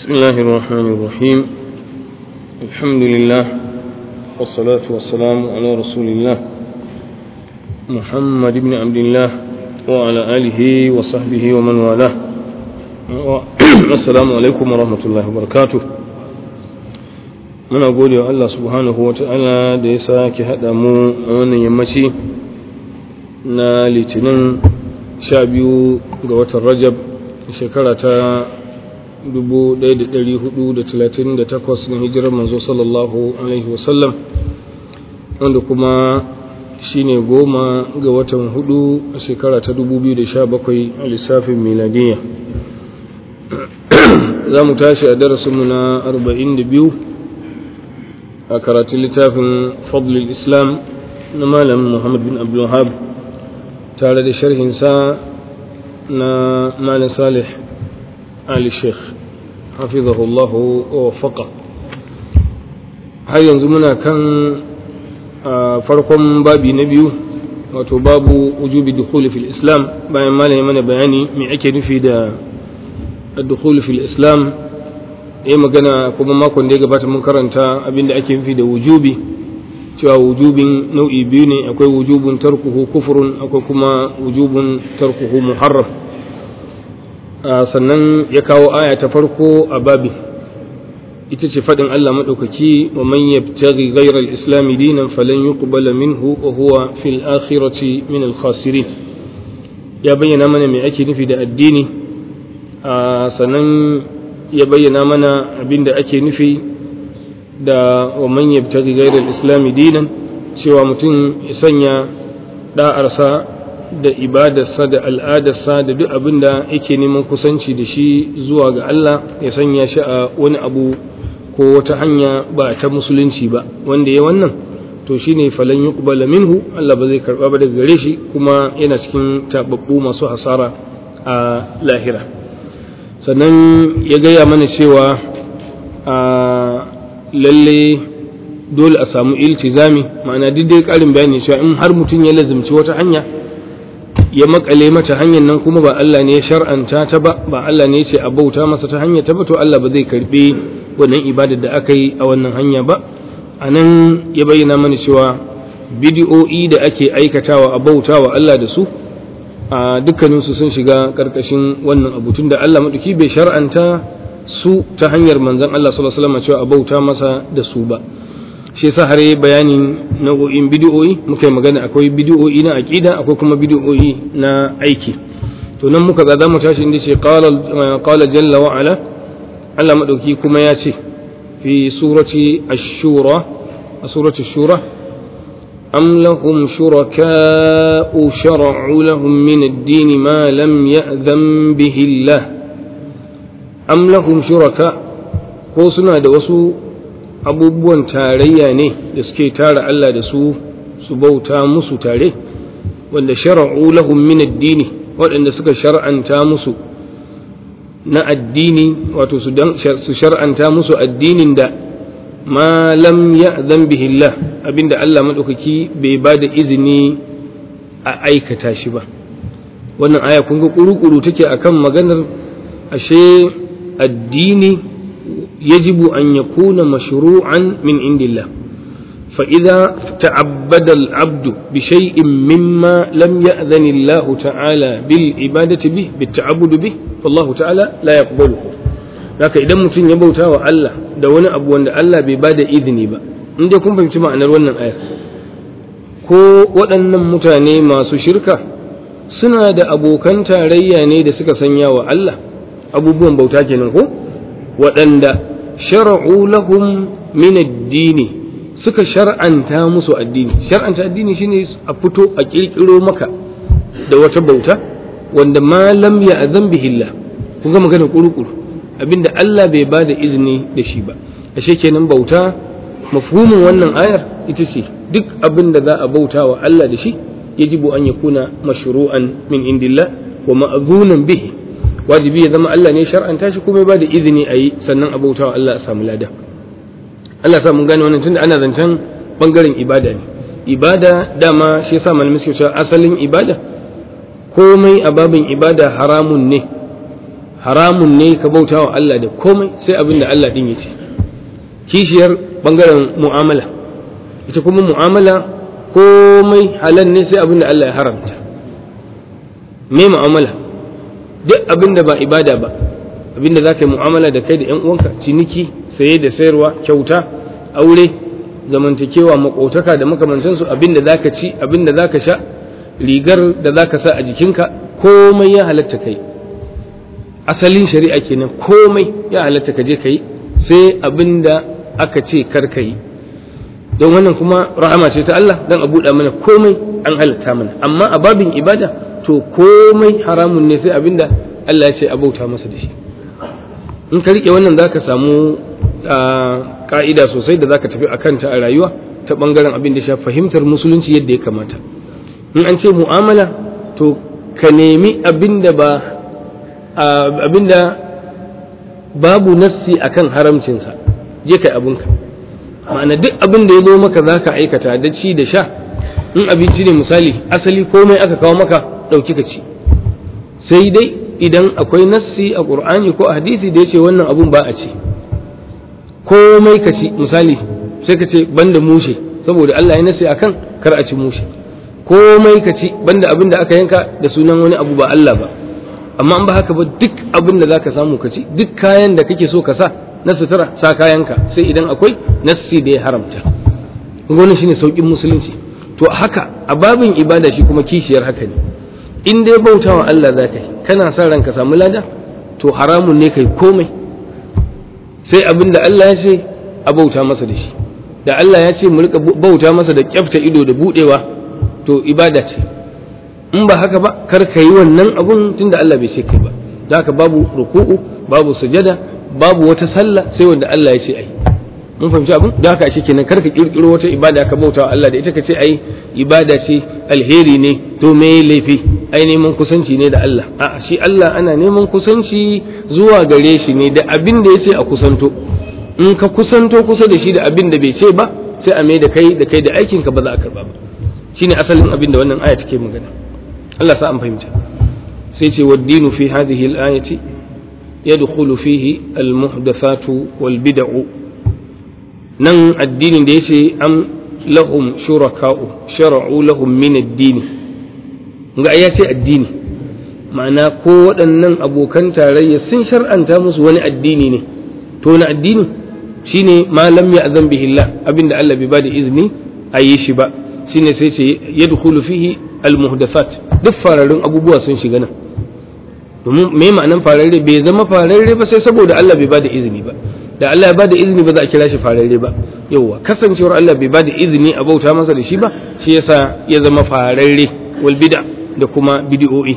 بسم الله الرحمن الرحيم الحمد لله والصلاة والسلام على رسول الله محمد بن عبد الله وعلى آله وصحبه ومن والاه السلام عليكم ورحمة الله وبركاته muna gode wa Allah subhanahu wa ta'ala da ya sake haɗa mu a wannan yammaci na litinin sha biyu ga watan rajab shekara ta 1438 na hijirar manzo sallallahu alaihi wasallam wanda kuma shine goma ga watan hudu a shekara ta 2017 a lissafin miladiyya za mu tashi a darasinmu na 42 a karatun littafin fadlul islam na malam muhammad bin abdulwahab tare da sharhinsa na malam salih ali sheikh hafizahullahu wa wafaqa har yanzu muna kan farkon babi na biyu wato babu wujubi dukhuli fil islam bayan malam ya mana bayani me ake nufi da dukhuli fil islam ya magana kuma makon da ya gabata mun karanta abinda ake nufi da wujubi cewa wujubin nau'i biyu ne akwai wujubun tarkuhu kufurun akwai kuma wujubun tarkuhu muharram sannan ya kawo aya ta farko a babi ita ce faɗin Allah maɗaukaki wa man yabtaghi ghayra al-islam dinan falan yuqbala minhu wa huwa fil akhirati min al-khasirin ya bayyana mana me ake nufi da addini sannan ya bayyana mana abinda ake nufi da wa man yabtaghi ghayra al-islam dinan cewa mutum ya sanya da'arsa da ibadarsa da al'adarsa da duk abin da yake neman kusanci da shi zuwa ga Allah ya sanya shi a wani abu ko wata hanya ba ta musulunci ba wanda ya wannan to shine falan yuqbala minhu Allah ba zai karba ba daga gare shi kuma yana cikin tababbu masu hasara a lahira sannan ya gaya mana cewa a lalle dole a samu iltizami ma'ana duk dai karin bayani cewa in har mutum ya lazimci wata hanya ya makale mata hanyar nan kuma ba Allah ne ya shar'anta ta ba ba Allah ne ya ce a bauta masa ta hanya ta ba to Allah ba zai karbe wannan ibadar da aka yi a wannan hanya ba a nan ya bayyana mana cewa bidiyo'i da ake aikatawa a bauta wa Allah da su a dukkaninsu sun shiga karkashin wannan abu tun da Allah maɗauki bai shar'anta su ta hanyar manzon Allah sallallahu alaihi wasallam cewa a bauta masa da su ba shi yasa har yi bayanin nau'o'in bidiyoyi muka yi magana akwai bidiyoyi na aqida akwai kuma bidiyoyi na aiki to nan muka ga mu tashi inda ce qala jalla wa ala Allah madauki kuma ya ce fi surati ash-shura a surati ash-shura am lahum shuraka'u shar'u lahum min ad-din ma lam ya'zam bihi Allah am lahum shuraka ko suna da wasu abubuwan tarayya ne da suke tara Allah da su su bauta musu tare wanda shara'u lahum min addini waɗanda suka shar'anta musu na addini wato su shar'anta musu addinin da ma lam ya'zan bihi Allah abinda Allah madaukaki bai ba da izini a aikata shi ba wannan aya kun ga kuru-kuru take akan maganar ashe addini يجب أن يكون مشروعا من عند الله فإذا تعبد العبد بشيء مما لم يأذن الله تعالى بالعبادة به بالتعبد به فالله تعالى لا يقبله لكن إذا متن يبوتا الله da wani abu wanda Allah bai ba da izini ba in dai kun fahimci ma'anar wannan aya ko waɗannan mutane masu shirka suna da abokan tarayya ne da suka sanya wa Allah abubuwan bauta kenan ko waɗanda shara'u lahum min addini suka shar'anta musu addini shar'anta addini shine a fito a kirkiro maka da wata bauta wanda ma lam ya'zan bihi Allah kun ga magana kurukuru abinda Allah bai ba da izini da shi ba ashe kenan bauta mafhumin wannan ayar ita ce duk abin da za a bauta wa Allah da shi yajibu an yakuna mashru'an min indillah wa ma'zunan bihi wajibi ya zama Allah ne shar'anta shi kuma ba da izini a yi sannan a bautawa Allah a samu lada Allah sa mun gane wannan tunda ana zancen bangaren ibada ne ibada dama shi yasa malamai suke cewa asalin ibada komai a babin ibada haramun ne haramun ne ka bauta wa Allah da komai sai abin da Allah din ya ce kishiyar bangaren mu'amala ita kuma mu'amala komai halal ne sai abin da Allah ya haramta me mu'amala duk abin da ba ibada ba abin da za ka yi mu'amala da kai da 'yan uwanka ciniki saye da sayarwa kyauta aure zamantakewa makotaka da makamantansu abin da za ka ci abin da za ka sha rigar da za ka sa a jikinka komai ya halatta kai asalin shari'a kenan komai ya halatta ka je ka yi sai abin da aka ce kar ka yi don wannan kuma rahama ce ta Allah don a buɗa mana komai an halatta mana amma a babin ibada to komai haramun ne sai abin da Allah ya ce a bauta masa da shi in ka riƙe wannan za ka samu ka'ida sosai da za ka tafi a kanta a rayuwa ta ɓangaren abin da sha fahimtar musulunci yadda ya kamata in an ce mu'amala to ka nemi abin da ba abinda babu nassi akan haramcinsa je kai abinka ma'ana duk abin da ya zo maka za ka aikata da ci da sha in abinci ne misali asali komai aka kawo maka ɗauki ka ci sai dai idan akwai nassi a ƙur'ani ko a hadisi da ya ce wannan abun ba a ci komai ka ci misali sai ka ce banda mushe saboda Allah ya nassi akan kar a ci mushe komai ka ci banda abin da aka yanka da sunan wani abu ba Allah ba amma an ba haka ba duk abin da zaka samu ka ci duk kayan da kake so ka sa na sutura sa kayanka sai idan akwai nassi da ya haramta wannan shine saukin musulunci to haka a babin ibada shi kuma kishiyar haka ne in dai bautawa Allah za ka yi kana sa ranka samu lada to haramun ne kai komai sai abin da Allah ya ce a bauta masa da shi da Allah ya ce mu rika bauta masa da kyafta ido da budewa to ibada ce in ba haka ba kar ka yi wannan abun tunda Allah bai ce kai ba da haka babu ruku'u babu sujada babu wata sallah sai wanda Allah ya ce ai mun fahimci abin da haka shi kenan kar ka kirkiro wata ibada ka bauta wa Allah da ita ka ce ai ibada ce alheri ne to me laifi ai neman kusanci ne da Allah a shi Allah ana neman kusanci zuwa gare shi ne da abin da ya ce a kusanto in ka kusanto kusa da shi da abin da bai ce ba sai a mai da kai da kai da aikin ka ba za a karba ba shine asalin abin da wannan aya take magana Allah sa an fahimta sai ce waddinu fi hadhihi al-ayati yadkhulu fihi al-muhdathatu wal bid'u nan addinin da yace am lahum shuraka'u shara'u lahum min ad-din ga ya ce addini ma'ana ko waɗannan abokan tarayya sun shar'anta musu wani addini ne to wani addini shine ma lam ya'zan bihi Allah abinda Allah bai bada izini a yi shi ba shine sai ce yadkhulu fihi al-muhdathat duk fararrun abubuwa sun shiga nan domin me ma'anan fararre bai zama fararre ba sai saboda Allah bai bada izini ba da Allah ya bada izini ba za a kira shi fararre ba yauwa kasancewar Allah bai bada izini a bauta masa da shi ba shi yasa ya zama fararre wal bid'a da kuma bid'o'i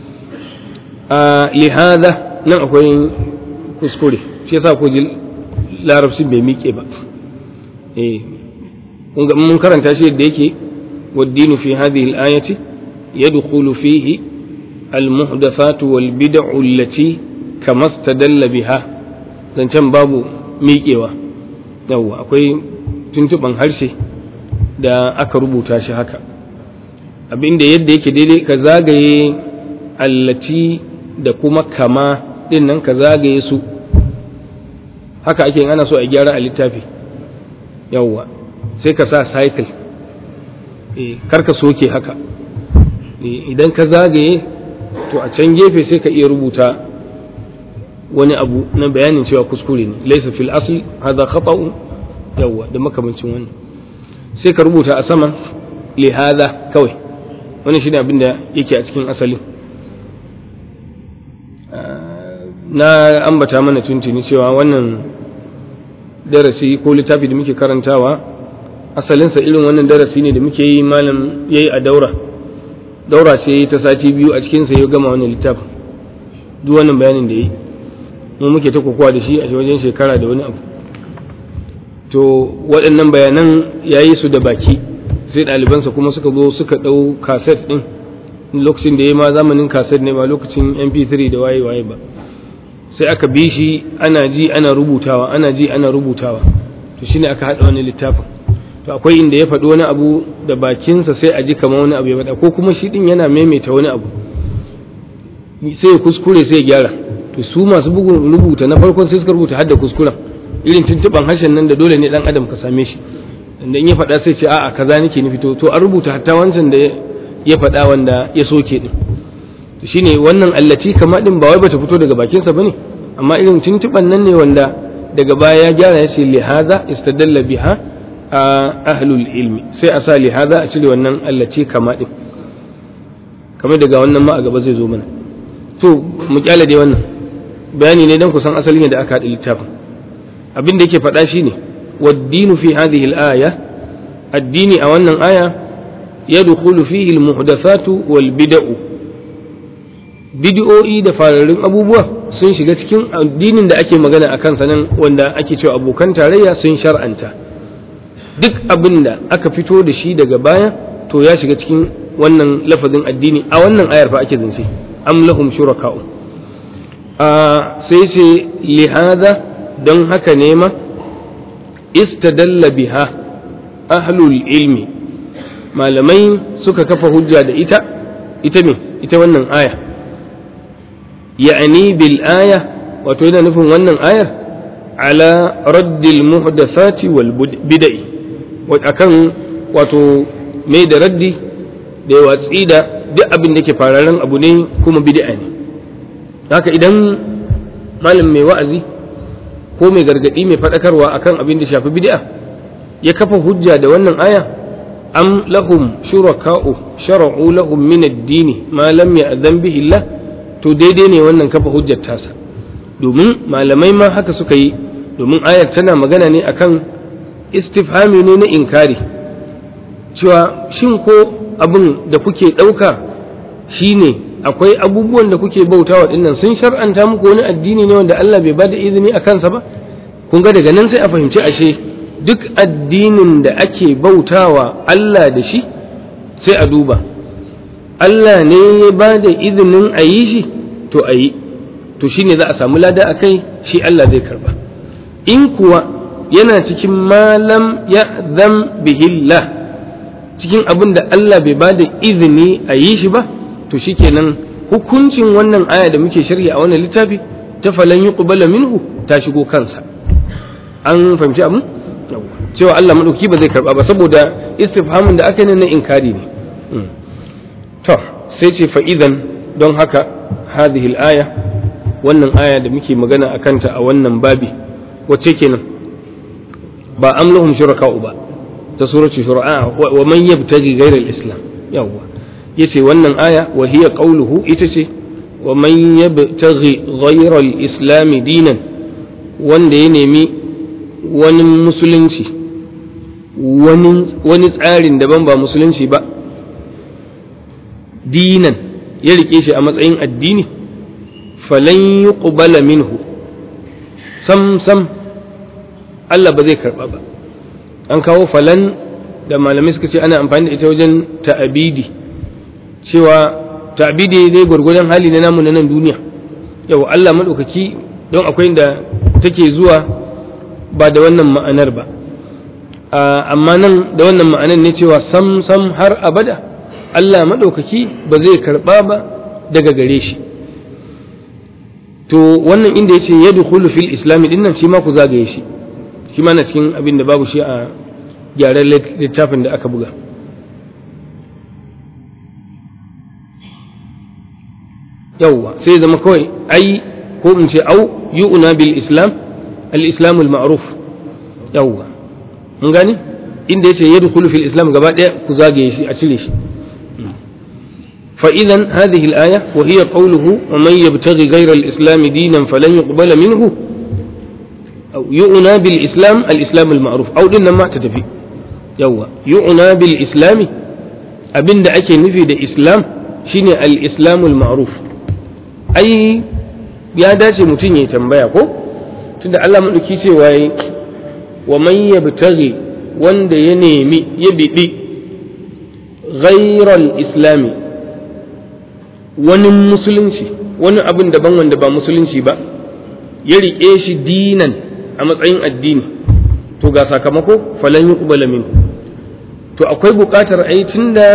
a lihada nan akwai kuskure shi yasa ko ji larabci bai miƙe ba eh mun karanta shi yadda yake والدين في هذه الآية يدخل فيه المحدثات والبدع التي كما استدل بها zancen babu miƙewa yawwa akwai tuntuɓan harshe da aka rubuta shi haka abinda yadda yake daidai ka zagaye allaci da kuma kama ɗin nan ka zagaye su haka ake ana so a gyara a littafi yawwa sai ka sa cycle karka soke haka idan ka zagaye to a can gefe sai ka iya rubuta wani abu na bayanin cewa kuskure ne laisa fil asli hadha khata'u yawa da makamancin wannan sai ka rubuta a sama li hadha kawai wannan shine abin da yake a cikin asali na ambata mana tuntuni cewa wannan darasi ko littafi da muke karantawa asalinsa irin wannan darasi ne da muke yi malam yayi a daura daura ce ta sati biyu a cikinsa ya gama wannan littafin duk wannan bayanin da yi mu muke ta kokowa da shi a wajen shekara da wani abu to waɗannan bayanan ya yi su da baki sai ɗalibansa kuma suka zo suka ɗau kaset ɗin lokacin da ya ma zamanin kaset ne ba lokacin mp3 da waye waye ba sai aka bi shi ana ji ana rubutawa ana ji ana rubutawa to shine aka haɗa wani littafin to akwai inda ya faɗi wani abu da bakinsa sai a ji kamar wani abu ya faɗa ko kuma shi ɗin yana maimaita wani abu sai ya kuskure sai ya gyara to su masu bugun rubuta na farkon sai suka rubuta hadda kuskuren irin tuntuban harshen nan da dole ne dan adam ka same shi da in ya faɗa sai ce a'a kaza nake nufi to to an rubuta hatta wancan da ya faɗa wanda ya soke din shine wannan allati kama din ba wai bata fito daga bakinsa bane amma irin tuntuban nan ne wanda daga baya ya gyara ya ce lihaza istadalla biha a ahlul ilmi sai a sa lihaza a cire wannan allati kama din kamar daga wannan ma a gaba zai zo mana to mu kyale dai wannan bayani ne dan kusan asalin da aka haɗa littafin abin da yake faɗa shine waddinu fi hadhihi al-aya addini a wannan aya yadkhulu fihi al-muhdathatu wal bid'u bid'o'i da fararrun abubuwa sun shiga cikin addinin da ake magana a kansa nan wanda ake cewa abokan tarayya sun shar'anta duk abin da aka fito da shi daga baya to ya shiga cikin wannan lafazin addini a wannan ayar fa ake zance am lahum shuraka'u a sai ce lihaza don haka ne ma istadalla biha ahlul ilmi malamai suka kafa hujja da ita ita me ita wannan aya ya'ani bil aya wato yana nufin wannan ayar ala raddil muhdathati wal bid'i akan wato mai da raddi da watsi da duk abin da ke fararen abu ne kuma bid'a ne haka idan malam mai wa'azi ko mai gargadi mai faɗakarwa akan abin da shafi bid'a ya kafa hujja da wannan aya am lahum shuraka'u shara'u lahum min ad-dini ma lam ya'zan bihi Allah to daidai ne wannan kafa hujjar tasa domin malamai ma haka suka yi domin ayar tana magana ne akan istifhami ne na inkari cewa shin ko abin da kuke ɗauka shine akwai abubuwan da kuke bautawa dinnan sun shar'anta muku wani addini ne wanda Allah bai bada izini a kansa ba kun ga daga nan sai a fahimci ashe duk addinin da ake bautawa Allah da shi sai a duba Allah ne ya ba da izinin a yi shi to a yi to shine za a samu lada a kai shi Allah zai karba in kuwa yana cikin malam ya zam bihillah cikin abin da Allah bai ba da izini a yi shi ba to shikenan hukuncin wannan aya da muke shirya a wannan littafi ta falan yi minhu ta shigo kansa an fahimci abin cewa Allah maɗauki ba zai karba ba saboda istifhamin da aka yi na inkari ne to sai ce fa'idan don haka hadhihi aya wannan aya da muke magana a kanta a wannan babi wacce kenan ba amlahum shuraka'u ba ta suratu shura'a wa man yabtaji ghayra al-islam yawwa yace wannan aya wa hiya qawluhu ita ce wa man yabtaghi ghayra al-islam dinan wanda ya nemi wani musulunci wani tsarin daban ba musulunci ba dinan ya rike shi a matsayin addini falan yuqbala minhu sam sam Allah ba zai karba ba an kawo falan da malamai suka ce ana amfani da ita wajen ta'abidi cewa ta'abidi dai gwargwadon hali na namu na nan duniya yau Allah maɗaukaki don akwai da take zuwa ba da wannan ma'anar ba amma nan da wannan ma'anar ne cewa sam sam har abada Allah maɗaukaki ba zai karɓa ba daga gare shi to wannan inda ya ce ya dukulu fil islami dinnan shi ma ku zagaye shi shi ma na cikin abin da babu shi a gyaran littafin da aka buga yawwa sai zama kawai ai ko in ce au yu'una bil islam al islam al ma'ruf yawwa mun gani inda yace yadkhulu fil islam gaba daya ku zagaye shi a cire shi fa idan hadhihi al aya wa hiya qawluhu wa man yabtaghi ghayra al islam dinan falan yuqbala minhu aw yu'na bil islam al islam al ma'ruf aw din nan ma ta tafi yawwa yu'na bil islam abinda ake nufi da islam shine al islam al ma'ruf ai ya dace mutum ya tambaya ko tunda Allah maɗauki cewa yi wa man yabtaghi wanda ya nemi ya biɗi ghairal islami wani musulunci wani abin daban wanda ba musulunci ba ya riƙe shi dinan a matsayin addini to ga sakamako falan yuqbala min to akwai buƙatar ai tunda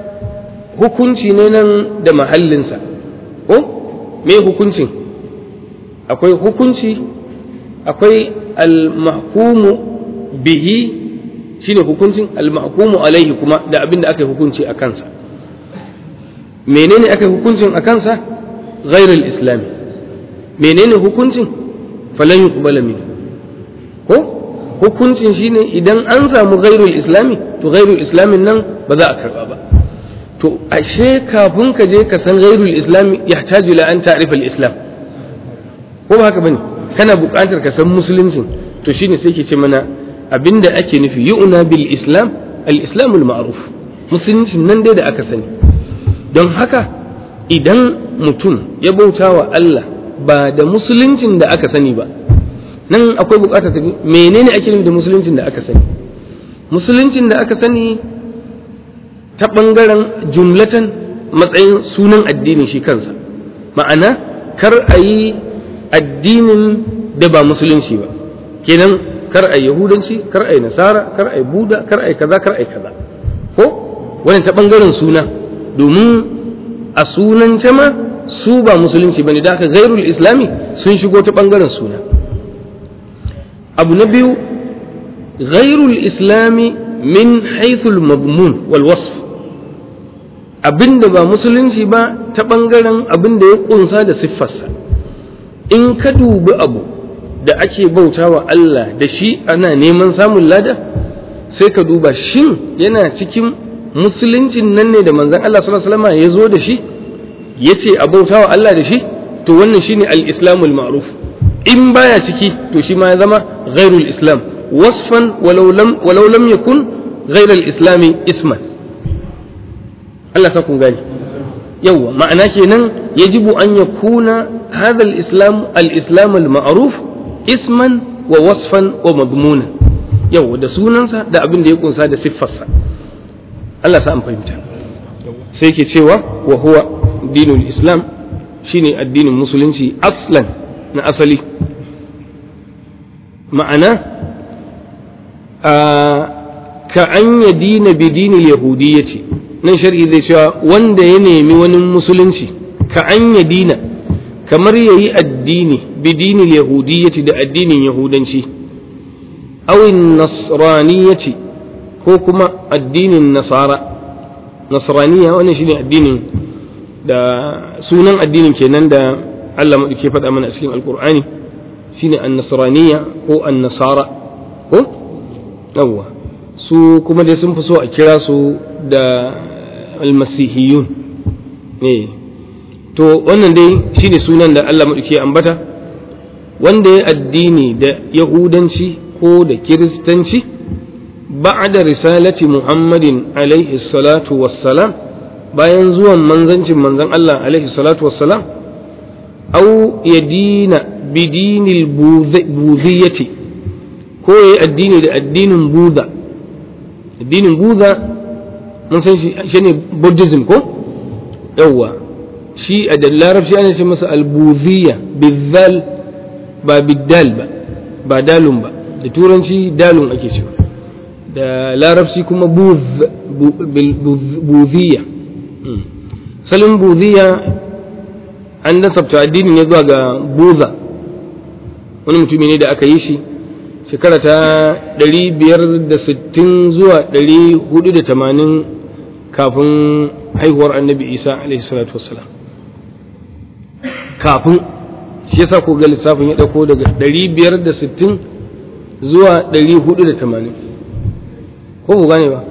hukunci ne nan da mahallinsa ko me hukuncin akwai hukunci akwai al-mahkumu bihi shine hukuncin al-mahkumu alaihi kuma da abin da aka yi hukunci a kansa menene aka yi hukuncin a kansa ghairul islami menene hukuncin falan yuqbala min ko hukuncin shine idan an samu ghairul islami to ghairul islamin nan ba za a karba ba to ashe kafin ka je ka san ghairul islami yahtaju ila an ta'rifa al-islam ko ba haka bane kana buƙatar ka san musuluncin to shine sai ke ce mana abinda ake nufi yu'na bil islam al-islam al-ma'ruf musuluncin nan dai da aka sani don haka idan mutum ya bauta wa Allah ba da musuluncin da aka sani ba nan akwai bukatar ta menene ake nufi da musuluncin da aka sani musuluncin da aka sani ta ɓangaren jumlatan matsayin sunan addini shi kansa ma'ana kar a yi addinin da ba musulunci ba kenan kar a yi yahudanci kar a yi nasara kar a yi buda kar a yi kaza kar a yi kaza ko wani ta ɓangaren suna domin a sunan ma su ba musulunci bane da aka gairul islami sun shigo ta ɓangaren suna abu na biyu gairul islami min haithul madmun wal wasf abinda ba musulunci ba ta ɓangaren abin da ya ƙunsa da siffarsa in ka dubi abu da ake bautawa Allah da shi ana neman samun lada sai ka duba shin yana cikin musuluncin nan ne da manzon Allah sallallahu alaihi wasallam ya zo da shi yace a bautawa Allah da shi to wannan shine al-islamul ma'ruf in baya ciki to shi ma ya zama ghairul islam wasfan walau lam walau lam yakun ghairul islami isman Allah sa kun gani yawa ma'ana kenan yajibu an yakuna hadha al-islam al-islam al-ma'ruf isman wa wasfan wa madmuna yawa da sunansa da abin da ya kunsa da siffarsa Allah sa an fahimta sai ke cewa wa huwa dinul islam shine addinin musulunci aslan na asali ma'ana ka an ya dina bi dinil yahudiyyati nan shar'i zai cewa wanda ya nemi wani musulunci ka an ya dina kamar ya yi addini bi dinil yahudiyyati da addinin yahudanci awin nasraniyyati ko kuma addinin nasara nasraniya wannan shine addinin da sunan addinin kenan da Allah maɗauke faɗa mana a cikin alkur'ani shine an-nasraniya ko an-nasara ko yawwa su kuma dai sun fi so a kira su da almasihiyun ne to wannan dai shine sunan da Allah maɗauke ambata wanda ya addini da yahudanci ko da kiristanci ba'da risalati muhammadin alaihi salatu wassalam bayan zuwan manzancin manzan Allah alaihi salatu wassalam au ya dina bidinil buziyyati ko ya yi addini da addinin buda addinin buda mun san shi shi ne buddhism ko yawwa shi a da larabci ana ce masa albuziyya bizal ba biddal ba ba dalun ba da turanci dalun ake cewa da larabci kuma buziyya salin buziya an nasabta addini ne zuwa ga buza wani mutumi ne da aka yi shi shekara ta 560 zuwa 480 kafin haihuwar annabi isa alaihi salatu wassalam kafin shi yasa ko ga lissafin ya dauko daga 560 zuwa 480 ko ku gane ba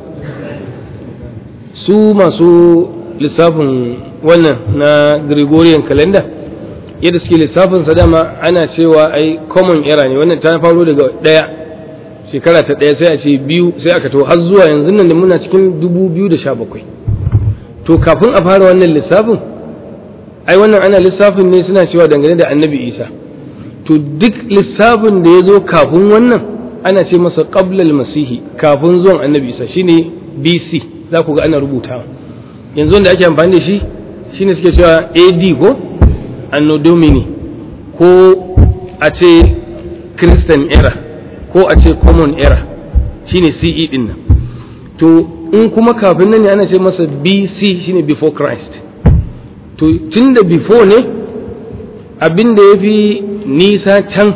su masu lissafin wannan na Gregorian calendar yadda suke lissafin sa dama ana cewa ai common era ne wannan ta faro daga ɗaya shekara ta ɗaya sai a ce biyu sai aka to har zuwa yanzu nan da muna cikin dubu biyu da sha bakwai to kafin a fara wannan lissafin ai wannan ana lissafin ne suna cewa dangane da annabi isa to duk lissafin da ya zo kafin wannan ana ce masa qablal masihi kafin zuwan annabi isa shine bc za ku ga ana rubutawa yanzu wanda ake amfani da shi shine suke cewa ad ko anno domini ko a ce christian era ko a ce common era shine ce din nan to in kuma kafin nan ne ana ce masa bc shine before christ to tun da before ne abin da ya fi nisa can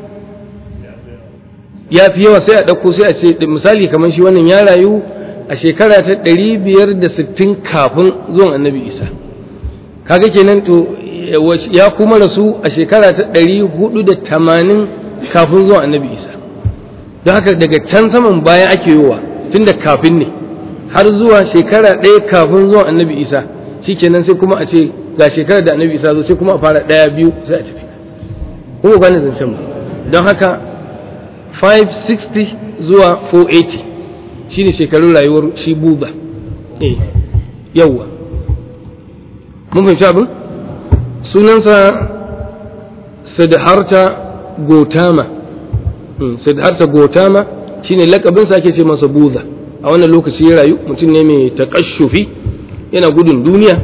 ya fi yawa sai a ɗauko sai a ce misali kamar shi wannan ya rayu a shekara ta ɗari biyar da sittin kafin zuwan annabi isa kaga kenan to ya kuma rasu a shekara ta ɗari hudu da tamanin kafin zuwan annabi isa don haka daga can saman baya ake yowa tun da kafin ne har zuwa shekara ɗaya kafin zuwan annabi isa shikenan sai kuma a ce ga shekarar da annabi isa zo sai kuma a fara ɗaya biyu sai a tafi kuma gane zancen ba don haka 560 zuwa 480 shine shekarun rayuwar shi buba eh yawwa mun fahimci abin sunansa sadharta gotama sadharta gotama shine lakabinsa ake ce masa buza a wannan lokaci ya rayu mutum ne mai takashufi yana gudun duniya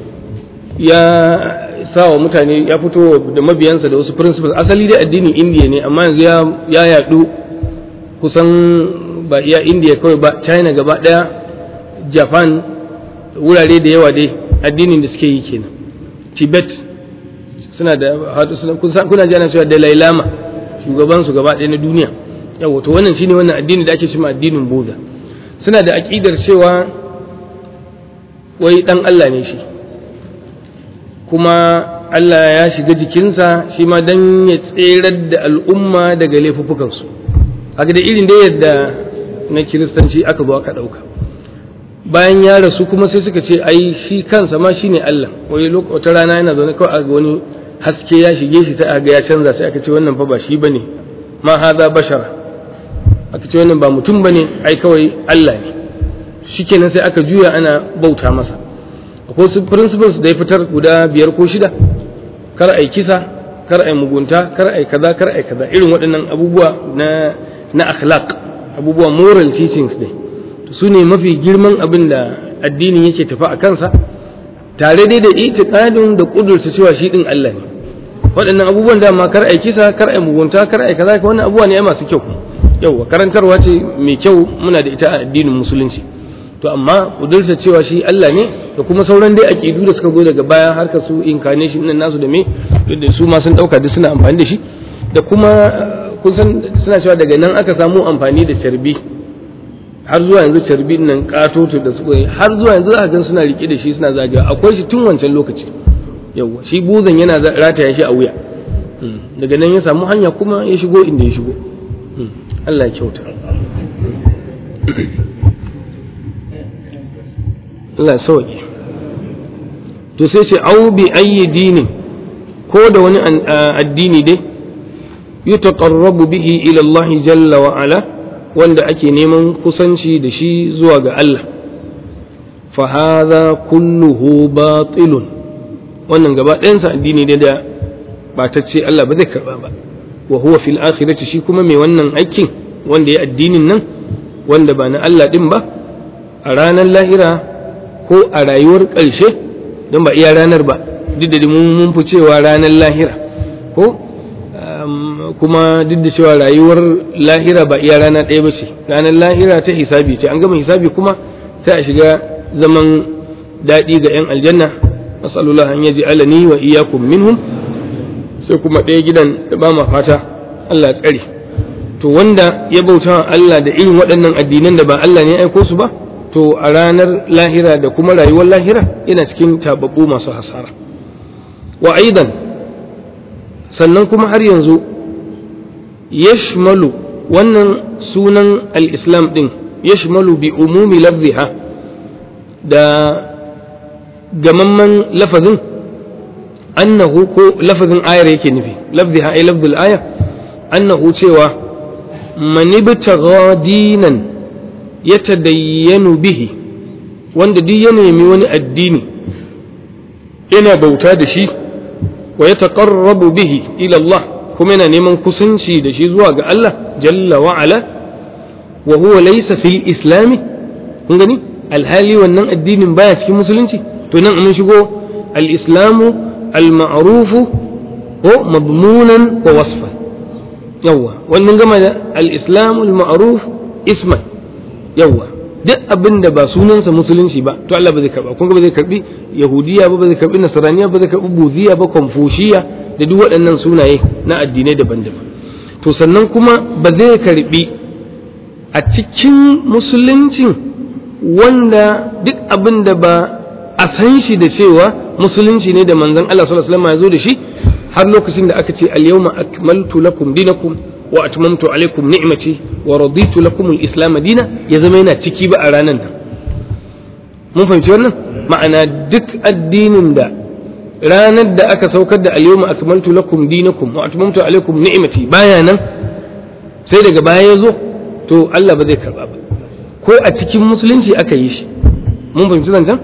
ya sa wa mutane ya fito da mabiyansa da wasu principles asali dai addinin indiya ne amma yanzu ya yadu kusan ba iya indiya kawai ba china gaba daya japan wurare da yawa dai addinin da suke yi kenan tibet suna da kuna ji ana cewa dalai lama shugaban su gaba ɗaya na duniya yawa to wannan shine wannan addini da ake cewa addinin buddha suna da aƙidar cewa wai dan Allah ne shi kuma Allah ya shiga jikinsa shi ma dan ya tserar da al'umma daga laifuffukansu haka da irin da yadda na kiristanci aka zo aka ɗauka bayan ya rasu kuma sai suka ce ai shi kansa ma shine Allah wai wata rana yana zaune kawai a wani haske ya shige shi sai ga ya canza sai aka ce wannan fa ba shi bane ma haza bashara aka ce wannan ba mutum bane ai kawai Allah ne shikenan sai aka juya ana bauta masa akwai su principles da ya fitar guda biyar ko shida kar ai kisa kar ai mugunta kar ai kaza kar ai kaza irin waɗannan abubuwa na na akhlaq abubuwa moral teachings ne su ne mafi girman abin da addinin yake tafi a kansa tare dai da itiqadin da kudurta cewa shi din Allah ne waɗannan abubuwan da ma kar ai kisa kar ai mugunta kar ai kaza wannan abubuwa ne masu kyau yauwa karantarwa ce mai kyau muna da ita a addinin musulunci to amma kudurta cewa shi Allah ne da kuma sauran dai aqidu da suka zo daga baya har ka su incarnation nan nasu da me da su ma sun dauka duk suna amfani da shi da kuma kusan suna cewa daga nan aka samu amfani da carbi har zuwa yanzu carbi nan katoto da su har zuwa yanzu za gan suna rike da shi suna zagawa akwai shi tun wancan lokaci yauwa shi buzan yana rataya shi a wuya daga nan ya samu hanya kuma ya shigo inda ya shigo Allah ya kyauta Allah ya sauke to sai ce au bi ayyi dinin ko da wani addini dai yutaqarrabu bihi ila Allah jalla wa ala wanda ake neman kusanci da shi zuwa ga Allah fa hadha kulluhu batilun wannan gaba ɗayansa addini ne da batacce Allah ba zai karba ba wa huwa fil akhirati shi kuma mai wannan aikin wanda ya addinin nan wanda ba na Allah din ba a ranar lahira ko a rayuwar ƙarshe don ba iya ranar ba duk da mun fi cewa ranar lahira ko kuma duk da cewa rayuwar lahira ba iya rana ɗaya ba ce ranar lahira ta hisabi ce an gama hisabi kuma sai a shiga zaman daɗi ga 'yan aljanna masalullah an yaji alani wa iyakum minhum sai kuma ɗaya gidan da ba ma fata Allah tsare to wanda ya bauta Allah da irin waɗannan addinan da ba Allah ne ya aiko su ba to a ranar lahira da kuma rayuwar lahira yana cikin tababbu masu hasara wa aidan sannan kuma har yanzu yashmalu wannan sunan al-islam din yashmalu bi umumi lafziha da gamamman lafazin annahu ko lafazin ayar yake nufi lafziha ay lafzul aya annahu cewa man ibtagha dinan yatadayyanu bihi wanda duk ya nemi wani addini yana bauta da shi wa yataqarrabu bihi ila Allah kuma yana neman kusanci da shi zuwa ga Allah jalla wa ala wa huwa laysa fil islami kun gani alhali wannan addinin baya cikin musulunci to nan mun shigo al-islamu al-ma'rufu ko madmunan wa wasfan yawa wannan gama da al-islamu al-ma'ruf isman yawa duk abin da ba sunansa musulunci ba to Allah ba zai karba kun ga ba zai karbi yahudiya ba ba zai karbi nasraniya ba zai karbi buziya ba konfushiya da duk waɗannan sunaye na addinai daban-daban to sannan kuma ba zai karbi a cikin musuluncin wanda duk abin da ba a san shi da cewa musulunci ne da manzon Allah sallallahu alaihi wasallam ya zo da shi har lokacin da aka ce al-yawma akmaltu lakum dinakum wa atmamtu alaikum ni'mati wa raditu lakum al-islam dina ya zama yana ciki ba a ranar nan mun fahimci wannan ma'ana duk addinin da ranar da aka saukar da al-yawma akmaltu lakum dinakum wa atmamtu alaikum ni'mati baya nan sai daga baya ya zo to Allah ba zai karba ba ko a cikin musulunci aka yi shi mun fahimci zancen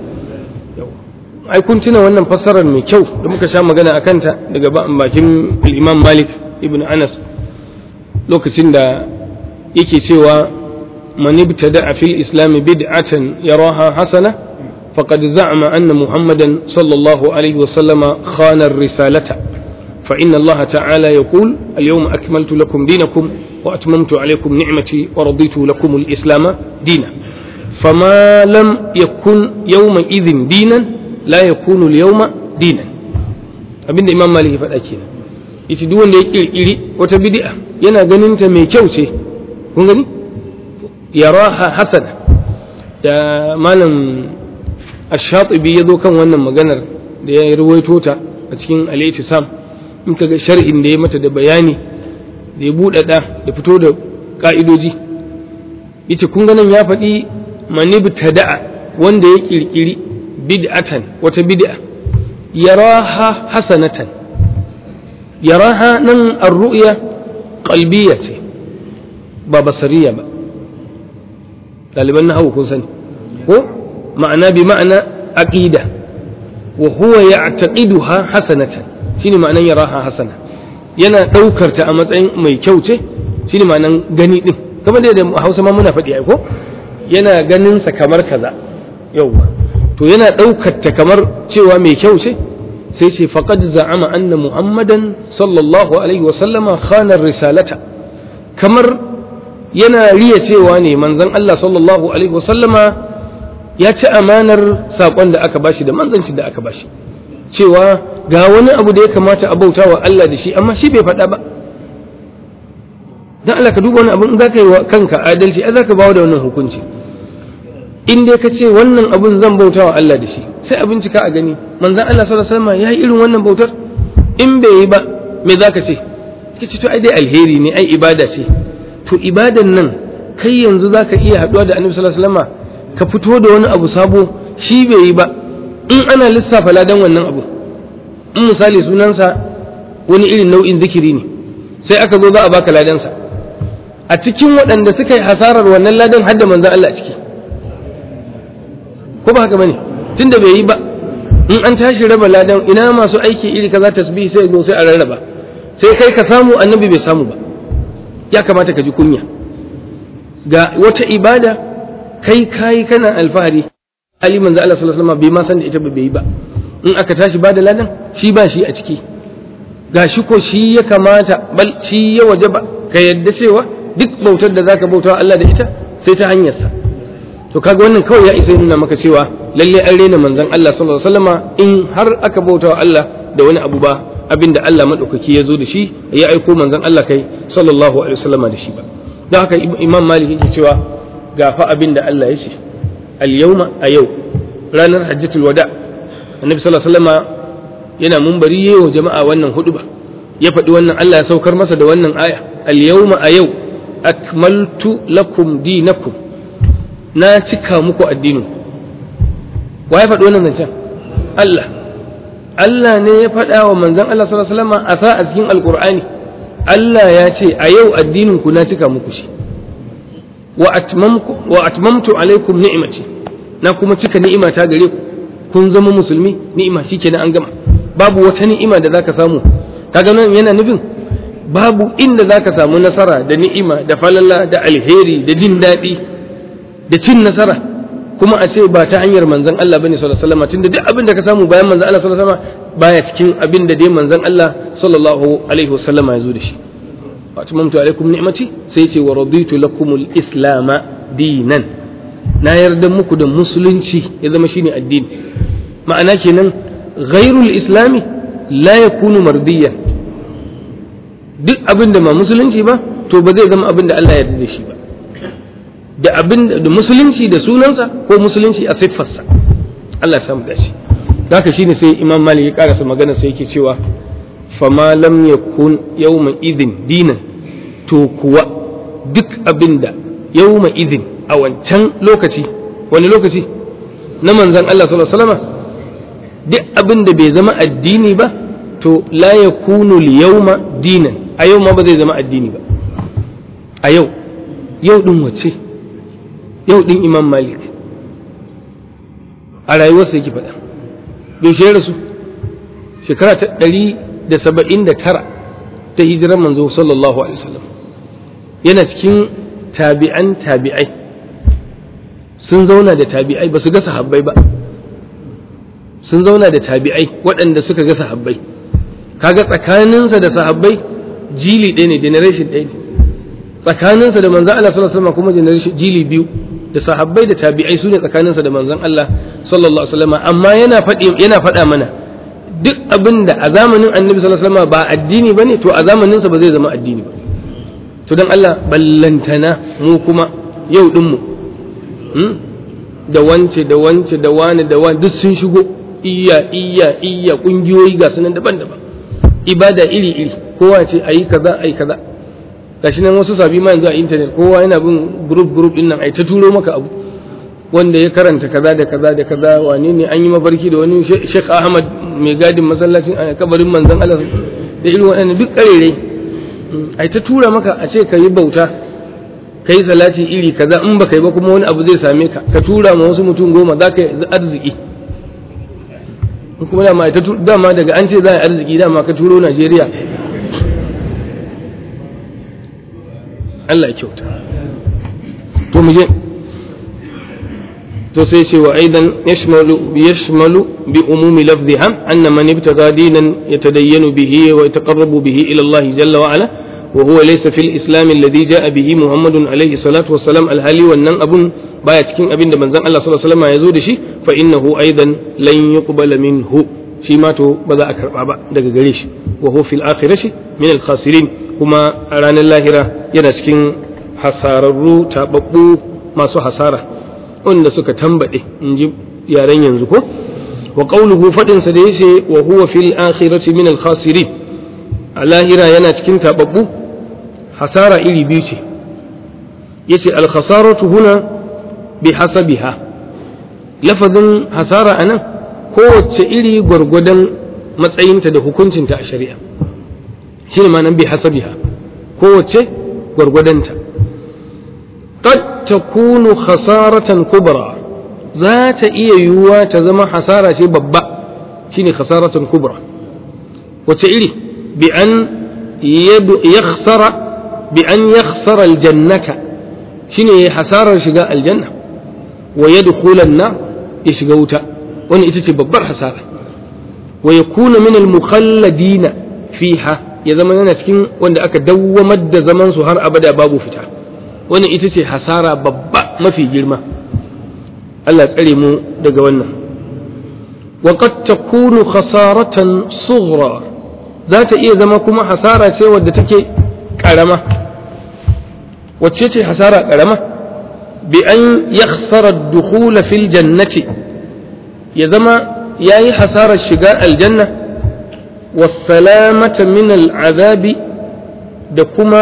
ai kun tuna wannan fassarar mai kyau da muka sha magana a kanta daga bakin imam malik ibn anas lokacin da yake cewa man ibtada fil islam bid'atan yaraha hasana faqad za'ama anna muhammadan sallallahu alaihi wa sallama khana ar-risalata fa inna allaha ta'ala yaqul al-yawma akmaltu lakum dinakum wa atmamtu alaykum ni'mati wa raditu lakum al-islam dina فما لم يكن يومئذ دينا la yakunu al-yawma dinan abinda imam malik ya faɗa kenan yace duk wanda ya kirkiri wata bid'a yana ganin ta mai kyau ce kun gani yaraha hasana da malam ash-shatibi ya zo kan wannan maganar da ya ruwaito ta a cikin al-ittisam in ka ga sharhin da ya mata da bayani da ya buɗaɗa da fito da ka'idoji yace kun ganin ya faɗi manibtada'a wanda ya kirkiri bid'atan wata bid'a yaraha hasanatan yaraha nan ar-ru'ya qalbiyya ce ba basariya ba ɗaliban nahawu kun sani ko ma'ana bi ma'ana aqida wa huwa ya'taqiduha hasanatan shine ma'anan yaraha hasana yana ɗaukar ta a matsayin mai kyau ce shine ma'anan gani din kamar da Hausa ma muna faɗi ai ko yana ganin sa kamar kaza yauwa to yana ɗaukar ta kamar cewa mai kyau ce sai ce faqad za'ama anna muhammadan sallallahu alaihi wa sallama khana risalata kamar yana riya cewa ne manzon Allah sallallahu alaihi wa sallama ya ci amanar saƙon da aka bashi da manzanci da aka bashi cewa ga wani abu da ya kamata a bauta wa Allah da shi amma shi bai faɗa ba dan Allah ka duba wani abu in zaka yi wa kanka adalci ai zaka bawo da wannan hukunci in dai ka ce wannan abun zan bauta wa Allah da shi sai a bincika a gani manzon Allah sallallahu alaihi wasallam ya yi irin wannan bautar in bai yi ba me zaka ce ka ce to ai dai alheri ne ai ibada ce to ibadan nan kai yanzu zaka iya haɗuwa da Annabi sallallahu alaihi wasallam ka fito da wani abu sabo shi bai yi ba in ana lissafa ladan wannan abu in misali sunansa wani irin nau'in zikiri ne sai aka zo za a baka ladansa a cikin waɗanda suka yi hasarar wannan ladan har da manzon Allah a ciki ko ba haka bane tunda bai yi ba in an tashi raba ladan ina masu aiki iri kaza tasbih sai zo sai a rarraba sai kai ka samu annabi bai samu ba ya kamata ka ji kunya ga wata ibada kai kai kana alfahari ali manzo Allah sallallahu alaihi wasallam bai ma san da ita ba bai yi ba in aka tashi bada ladan shi ba shi a ciki ga shi ko shi ya kamata bal shi ya wajaba ka yadda cewa duk bautar da zaka bauta Allah da ita sai ta hanyarsa to kaga wannan kawai ya isa nuna maka cewa lalle an rena manzon Allah sallallahu alaihi wasallama in har aka bauta wa Allah da wani abu ba abinda Allah madaukaki ya zo da shi ya aiko manzon Allah kai sallallahu alaihi wasallama da shi ba don haka imam malik yake cewa ga fa abinda Allah ya ce al yawma a yau ranar hajjatul wada annabi sallallahu alaihi wasallama yana munbari yayin jama'a wannan huduba ya faɗi wannan Allah ya saukar masa da wannan aya al yawma a yau akmaltu lakum dinakum na cika muku addinin wa ya faɗi wannan zancen Allah Allah ne ya faɗa wa manzon Allah sallallahu alaihi wasallam a sa a cikin alqur'ani Allah ya ce a yau addinin ku na cika muku shi wa atmamku wa atmamtu alaikum ni'mati na kuma cika ni'ima ta gare ku kun zama musulmi ni'ima shikenan an gama babu wata ni'ima da zaka samu kaga nan yana nufin babu inda zaka samu nasara da ni'ima da falala da alheri da jin daɗi da cin nasara kuma a ce ba ta hanyar manzon Allah bane sallallahu alaihi wasallam tunda duk abin da ka samu bayan manzon Allah sallallahu alaihi wasallam baya cikin abin da dai manzon Allah sallallahu alaihi wasallam ya zo da shi wa atmamtu alaikum ni'mati sai ce wa raditu lakumul islam dinan na yarda muku da musulunci ya zama shine addini ma'ana kenan ghairul islami la yakunu mardiyan duk abin da ba musulunci ba to ba zai zama abin da Allah ya yarda da shi ba da abin da musulunci da sunansa ko musulunci a siffarsa Allah ya samu dashi haka shine sai Imam Malik ya karasa magana sai yake cewa fama lam yakun yawma idin dinan to kuwa duk abin da yawma idin a wancan lokaci wani lokaci na manzon Allah sallallahu alaihi wasallam duk abin da bai zama addini ba to la yakunu al-yawma dinan a yau ma ba zai zama addini ba a yau yau din wace yau din imam malik a rayuwarsa yake faɗa yaushe rasu shekara ta ɗari da saba'in da tara ta hijirar manzo sallallahu alaihi wasallam yana cikin tabi'an tabi'ai sun zauna da tabi'ai ba su ga sahabbai ba sun zauna da tabi'ai waɗanda suka ga sahabbai kaga tsakaninsa da sahabbai jili ɗaya ne generation ɗaya ne tsakaninsa da manzan Allah sallallahu alaihi wasallam kuma generation jili biyu da sahabbai da tabi'ai su ne tsakaninsa da manzan Allah sallallahu alaihi wasallam amma yana faɗi yana faɗa mana duk abin da a zamanin annabi sallallahu alaihi wasallam ba addini bane to a zamaninsa ba zai zama addini ba to dan Allah ballantana mu kuma yau din mu da wance da wance da wani da wani duk sun shigo iya iya iya kungiyoyi ga sunan daban-daban ibada iri-iri kowa ce ayi kaza ayi kaza gashi nan wasu sabi ma yanzu a intanet kowa yana bin group group din nan ai ta turo maka abu wanda ya karanta kaza da kaza da kaza wane ne an yi mafarki da wani Sheikh Ahmad mai gadin masallacin a kabarin manzon Allah da irin waɗannan duk karere ai ta tura maka a ce ka yi bauta ka yi salati iri kaza in baka yi ba kuma wani abu zai same ka ka tura ma wasu mutum goma za ka yi arziki kuma dama dama daga an ce za a yi arziki dama ka turo Najeriya Allah ya kyauta to mu je to sai ce wa aidan yashmalu yashmalu bi umumi lafziha anna man ibtaga dinan yatadayyanu bihi wa yataqarrabu bihi ila Allah jalla wa ala wa huwa laysa fil islam alladhi jaa bihi muhammadun alayhi salatu wa salam alhali wannan abun baya cikin abin da manzon Allah sallallahu alaihi wasallam ya zo da shi fa innahu aidan lan yuqbala minhu shi ma to ba za a karba ba daga gare shi wa huwa fil akhirati min al khasirin kuma a ranar lahira yana cikin hasararru tababbu masu hasara wanda suka tambade in ji yaren yanzu ko wa qawluhu fadin sa da yace wa huwa fil akhirati min al khasirin a lahira yana cikin tababbu hasara iri biyu ce yace al khasaratu huna bi hasabiha lafazin hasara anan kowace iri gwargwadon matsayinta da hukuncinta a shari'a shi ne ma'anar bi hasabiha kowace gwargwadonta qad takunu khasaratan kubra za ta iya yiwuwa ta zama hasara ce babba shine khasaratan kubra wace iri bi an yakhsara bi an yakhsara aljannata shine hasarar shiga aljanna wa yadkhula an-nar ya shiga wuta wani ita ce babbar hasara wa yakuna min al-mukhalladina fiha ya zama yana cikin wanda aka dawwamar da zaman su har abada babu fita wani ita ce hasara babba mafi girma Allah tsare mu daga wannan wa qad takunu khasaratan sughra za ta iya zama kuma hasara ce wadda take karama wacce ce hasara karama bi an yakhsara ad-dukhula fil jannati ya zama yayi hasarar shiga aljanna wasalamata min al'azabi da kuma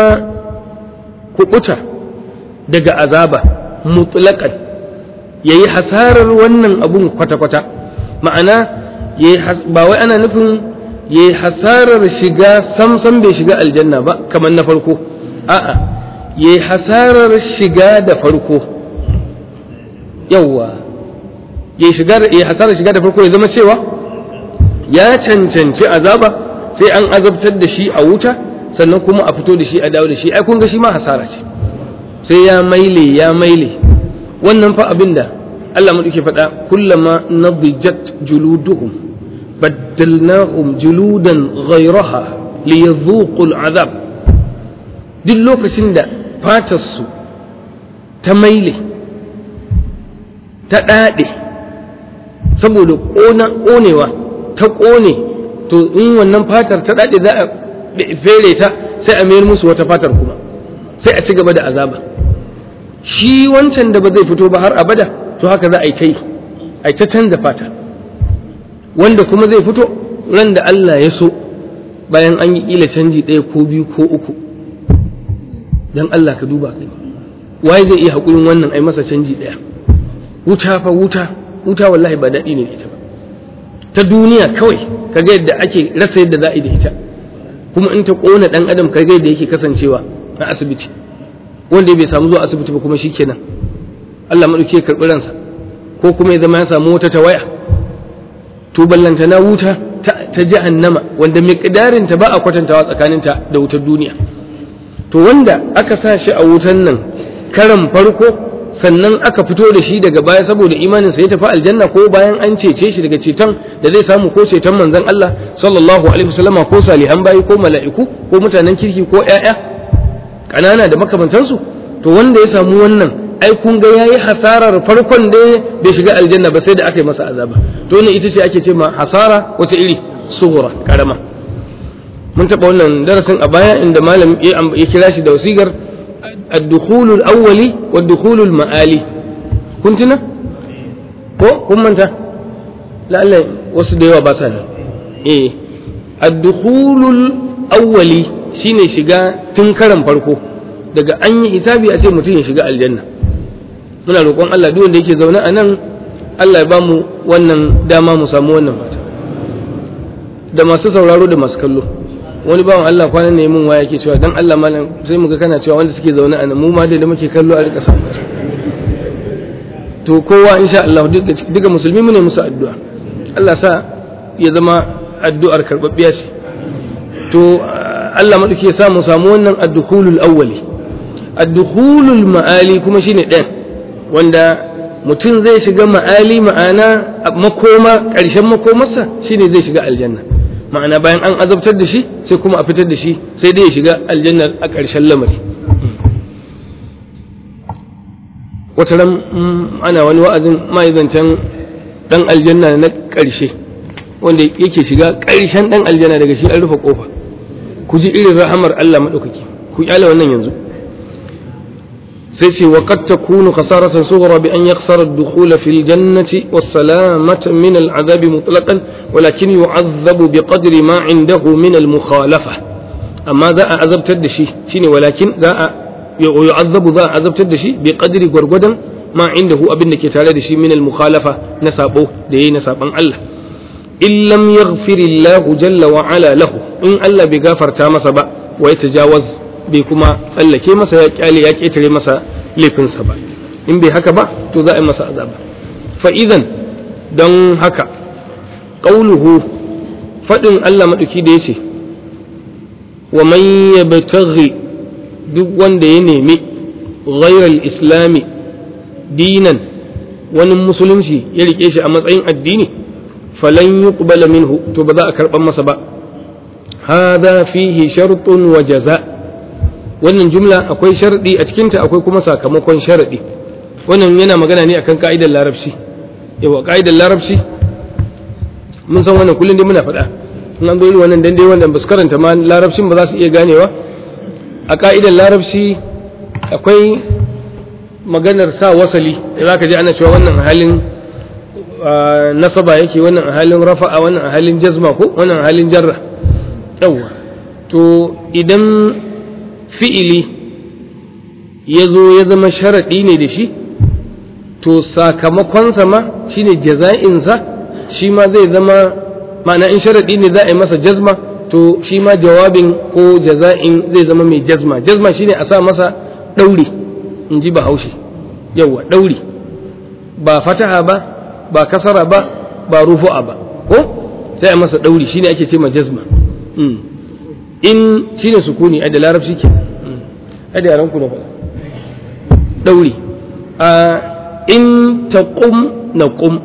kuɓuta daga azaba mutlaqan yayi hasarar wannan abun kwata-kwata ma'ana ba wai ana nufin yayi hasarar shiga samsam bai shiga aljanna ba kamar na farko a'a yayi hasarar shiga da farko yawwa yayi hasarar shiga da farko ya zama cewa ya cancanci azaba sai an azabtar da shi a wuta sannan kuma a fito da shi a dawo da shi ai kun ga shi ma hasara ce sai ya maile ya maile wannan fa abinda Allah mu faɗa kullama nadijat juluduhum baddalnahum juludan ghayraha liyadhuqu al'azab duk lokacin da fatarsu ta maile ta ɗaɗe saboda ƙonewa ta ƙone to in wannan fatar ta daɗe za a fere ta sai a mayar musu wata fatar kuma sai a ci gaba da azaba shi wancan da ba zai fito ba har abada to haka za a yi ta yi a ta canza fata wanda kuma zai fito ran da Allah ya so bayan an yi kila canji ɗaya ko biyu ko uku dan Allah ka duba kai waye zai iya haƙurin wannan ai masa canji ɗaya wuta fa wuta wuta wallahi ba daɗi ne da ita ba ta duniya kawai kaga yadda ake rasa yadda za a yi da ita kuma in ta ƙona ɗan adam kaga yadda yake kasancewa a asibiti wanda bai samu zuwa asibiti ba kuma shikenan Allah maɗauki ya karɓi ransa ko kuma ya zama ya samu wata tawaya to ballanta na wuta ta jahannama wanda miqdarin ta ba a kwatantawa tsakaninta da wutar duniya to wanda aka sa shi a wutan nan karan farko sannan aka fito da shi daga baya saboda imaninsa ya tafi aljanna ko bayan an cece shi daga ceton da zai samu ko ceton manzon Allah sallallahu alaihi wasallama ko salihan bayi ko mala'iku ko mutanen kirki ko ƴaƴa ƙanana da makamantansu to wanda ya samu wannan ai kun ga yayi hasarar farkon da bai shiga aljanna ba sai da aka yi masa azaba to ne ita ce ake ce ma hasara wata iri sughra karama mun taɓa wannan darasin a baya inda malam ya kira shi da wasigar الدخول الأولي والدخول المآلي كنت نا ko kun manta la'alla wasu da yawa ba sa nan eh ad-dukhulul awwali shine shiga tun karan farko daga an yi hisabi a ce mutum ya shiga aljanna muna roƙon Allah duk wanda yake zaune a nan Allah ya bamu wannan dama mu samu wannan fata da masu sauraro da masu kallo wani bawan Allah kwanan ne mun waya ke cewa dan Allah malam sai mu ga kana cewa wanda suke zaune a nan mu ma da muke kallo a rika samu to kowa insha Allah duka musulmi mu ne musu addu'a Allah sa ya zama addu'ar karbabbiya ce to Allah madauki ya sa mu samu wannan ad-dukhulul awwali ad-dukhulul ma'ali kuma shine ɗayan wanda mutum zai shiga ma'ali ma'ana makoma ƙarshen makomarsa shine zai shiga aljanna ma'ana bayan an azabtar da shi sai kuma a fitar da shi sai dai ya shiga aljannar a ƙarshen lamari wata ran ana wani wa'azin ma'aizancan ɗan aljanna na ƙarshe wanda yake shiga ƙarshen ɗan aljanna daga shi an rufe ƙofa ku ji irin rahamar Allah maɗaukaki ku ƙyale wannan yanzu sai ce wa qad takunu khasaratan sughra bi an yakhsara ad-dukhul fi al-jannati was-salamata min al-'adab mutlaqan walakin yu'adhabu bi qadri ma 'indahu min al-mukhalafa amma za a azabtar da shi shine walakin za a yu'adhabu za a azabtar da shi bi qadri gwargwadon ma 'indahu abin da ke tare da shi min al-mukhalafa na sabo da yayi na saban Allah in lam yaghfirillahu jalla wa ala lahu in Allah bai gafarta masa ba wa yatajawaz bai kuma tsallake masa ya kyale ya ketare masa laifinsa ba in bai haka ba to za a yi masa azaba fa idan don haka qauluhu fadin Allah madauki da yace wa man yabtaghi duk wanda ya nemi ghayral islami dinan wani musulunci ya rike shi a matsayin addini falan yuqbala minhu to ba za a karban masa ba hada fihi shartun wa jaza wannan jumla akwai sharadi a cikinta akwai kuma sakamakon sharadi wannan yana magana ne akan ka'idar larabci yawa ka'idar larabci mun san wannan kullum dai muna faɗa in an zo wannan dan dai wannan basu karanta ma larabcin ba za su iya ganewa a ka'idar larabci akwai maganar sa wasali da zaka ji ana cewa wannan halin nasaba yake wannan halin rafa'a wannan halin jazma ko wannan halin jarra yawa to idan fi'ili ya zo ya zama sharaɗi ne da shi to sakamakonsa ma shine jaza'insa shi ma zai zama ma'ana in sharaɗi ne za a yi masa jazma to shi ma jawabin ko jaza'in zai zama mai jazma jazma shine a sa masa ɗauri in ji bahaushe yawa ɗauri ba fataha ba ba kasara ba ba rufu'a ba ko sai a masa ɗauri shine ake ce ma jazma in shine sukuni a da larabci ke a da yaran ku na faɗa ɗauri a in ta ƙum na ƙum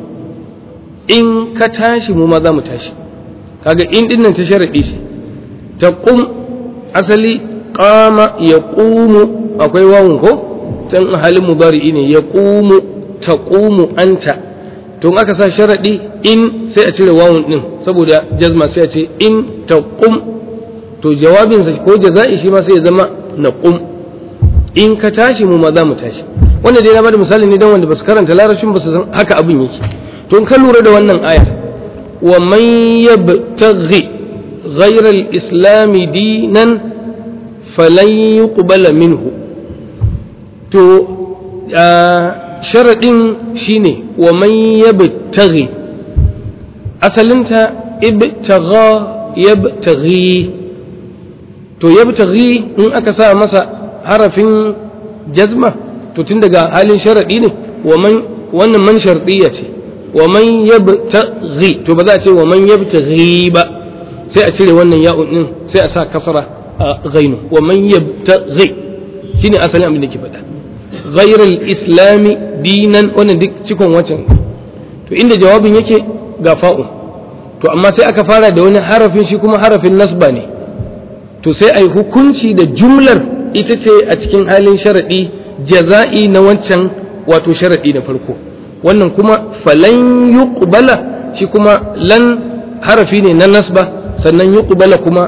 in ka tashi mu ma za mu tashi kaga in din nan ta sharaɗi shi ta ƙum asali ƙama ya ƙumu akwai wawun ko can halin mudari'i ne ya ƙumu ta ƙumu anta tun aka sa sharaɗi in sai a cire wawun ɗin saboda jazma sai a ce in ta ƙum to jawabinsa ko jaza'i shi ma sai ya zama naqum in ka tashi mu ma za mu tashi wanda dai na bada misali ne dan wanda basu karanta larabcin ba su san haka abin yake to in ka lura da wannan aya wa man yabtaghi ghayra al-islam dinan falan yuqbala minhu to sharadin shine wa man yabtaghi asalinta ibtagha yabtaghi to yabtaghi in aka sa masa harafin jazma to tun daga halin sharaɗi ne wannan man sharɗiyya ce wa man yabtaghi to ba za a ce wa man yabtaghi ba sai a cire wannan ya'un din sai a sa kasara a ghainu wa man yabtaghi shine asalin abin da ke faɗa ghayr islami dinan wannan duk cikon wancan to inda jawabin yake ga fa'u to amma sai aka fara da wani harafin shi kuma harafin nasba ne to sai a yi hukunci da jumlar ita ce a cikin halin sharaɗi jaza'i na wancan wato sharaɗi na farko wannan kuma falan yuqbala shi kuma lan harafi ne na nasba sannan yuqbala kuma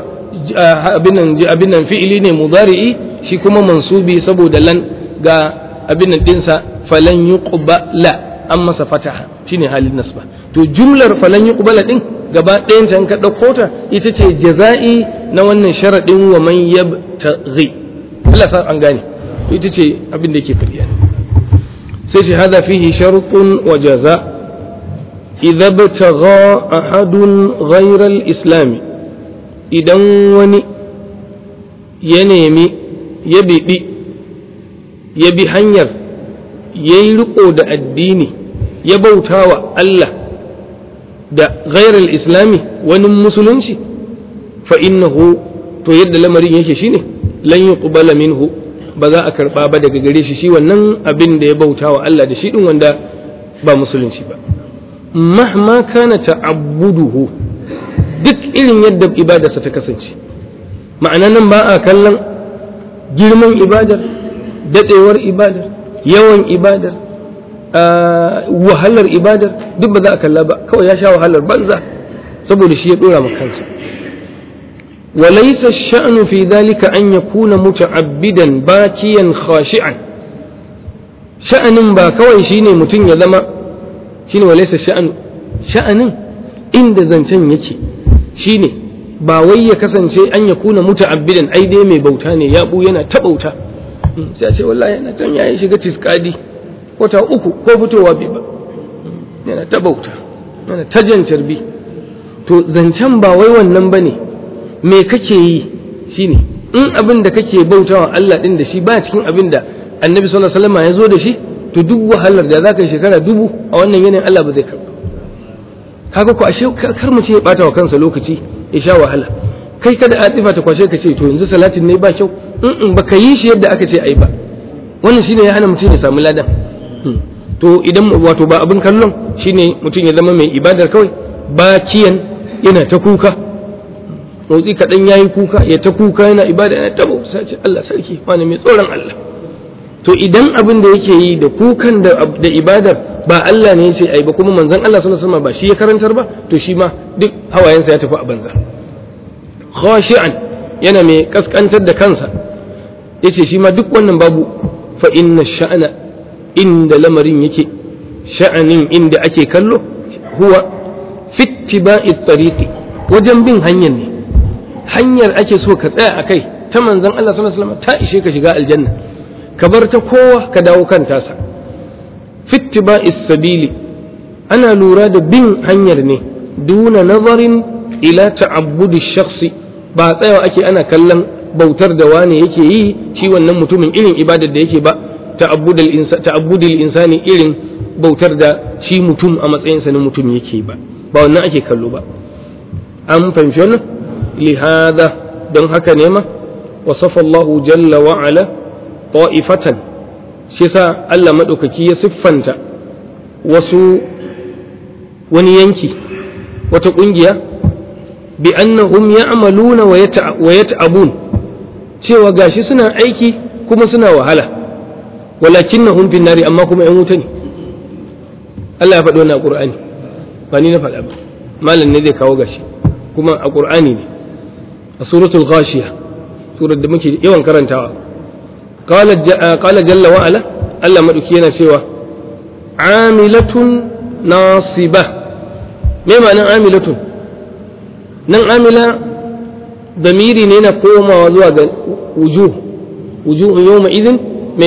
abin nan fi'ili ne mudari'i shi kuma mansubi saboda lan ga abin nan dinsa falan yuqbala an masa fataha shine halin nasba to jumlar falan yuqbala din gaba ɗayan ta ka ɗauko ta ita ce jaza'i na wannan sharaɗin wa man yabtaghi Allah sa an gane to ita ce abin da yake fadiya sai ce hada fihi shartun wa jaza idza batagha ahadun ghayra al-islam idan wani ya nemi ya bibi ya bi hanyar yayi riko da addini ya bautawa Allah da ghayra al-islami wani musulunci fa innahu to yadda lamarin yake shine lan yuqbala minhu ba za a karba ba daga gare shi shi wannan abin da ya bauta wa Allah da shi din wanda ba musulunci ba mahma kana ta'abbuduhu duk irin yadda ibadarsa ta kasance ma'ana nan ba a kallon girman ibadar dadewar ibadar yawan ibadar wahalar ibadar duk ba za a kalla ba kawai ya sha wahalar banza saboda shi ya dora ma kansa وليس الشأن في ذلك أن يكون متعبدا باكيا خاشعا شأن با كوي شيني متن يزما شيني وليس الشأن شأن إن زنتن يكي شيني ba wai ya kasance an ya kuna muta'abbidan ai dai mai bauta ne ya bu yana ta bauta sai a ce wallahi yana can yayi shiga tiskadi wata uku ko fitowa bai ba yana ta bauta yana ta jan carbi to zancen ba wai wannan bane me kake yi shine in abin da kake bautawa Allah din da shi ba cikin abin da annabi sallallahu alaihi wasallam ya zo da shi to duk wahalar da zaka yi shekara dubu a wannan yanayin Allah ba zai karba kaga ko ashe kar mu ce ya bata wa kansa lokaci ya sha wahala kai kada atifa ta kwashe ka ce to yanzu salatin ne ba kyau in baka yi shi yadda aka ce ai ba wannan shine ya hana mutum ya samu ladan to idan wato ba abin kallon shine mutum ya zama mai ibadar kawai bakiyan yana ta kuka motsi kaɗan ya yi kuka ya ta kuka yana ibada yana tabo sai ce Allah sarki wani mai tsoron Allah to idan abin da yake yi da kukan da ibadar ba Allah ne ya ce ai ba kuma manzon Allah sallallahu alaihi wasallam ba shi ya karantar ba to shi ma duk hawayensa ya tafi a banza khashi'an yana mai kaskantar da kansa yace shi ma duk wannan babu fa inna sha'ana inda lamarin yake sha'anin inda ake kallo huwa fittiba'i tariqi wajen bin hanyar ne hanyar ake so ka tsaya a kai ta manzan Allah sallallahu alaihi wasallam ta ishe ka shiga aljanna ka bar ta kowa ka dawo kan tasa fittiba sabili ana lura da bin hanyar ne duna nazarin ila ta'abbudi shakhsi ba tsayawa ake ana kallon bautar da wane yake yi shi wannan mutumin irin ibadar da yake ba ta'abbudil insani irin bautar da shi mutum a matsayinsa na mutum yake ba ba wannan ake kallo ba an fahimci wannan لهذا don haka ne ma wasafa Allah jalla wa ala ta'ifatan shi sa Allah madaukaki ya siffanta wasu wani yanki wata kungiya bi annahum ya'maluna wa yata'abun cewa gashi suna aiki kuma suna wahala walakinnahum fin nari amma kuma yan wuta ne Allah ya faɗi wannan a Qur'ani ba ni na faɗa ba malam ne zai kawo gashi kuma a Qur'ani ne a suratul ghashiya surar da muke yawan karantawa qala jalla wa ala Allah madauki yana cewa amilatun nasiba me ma'anar amilatun nan amila damiri ne na komawa zuwa ga wujuh wujuh yawma idin me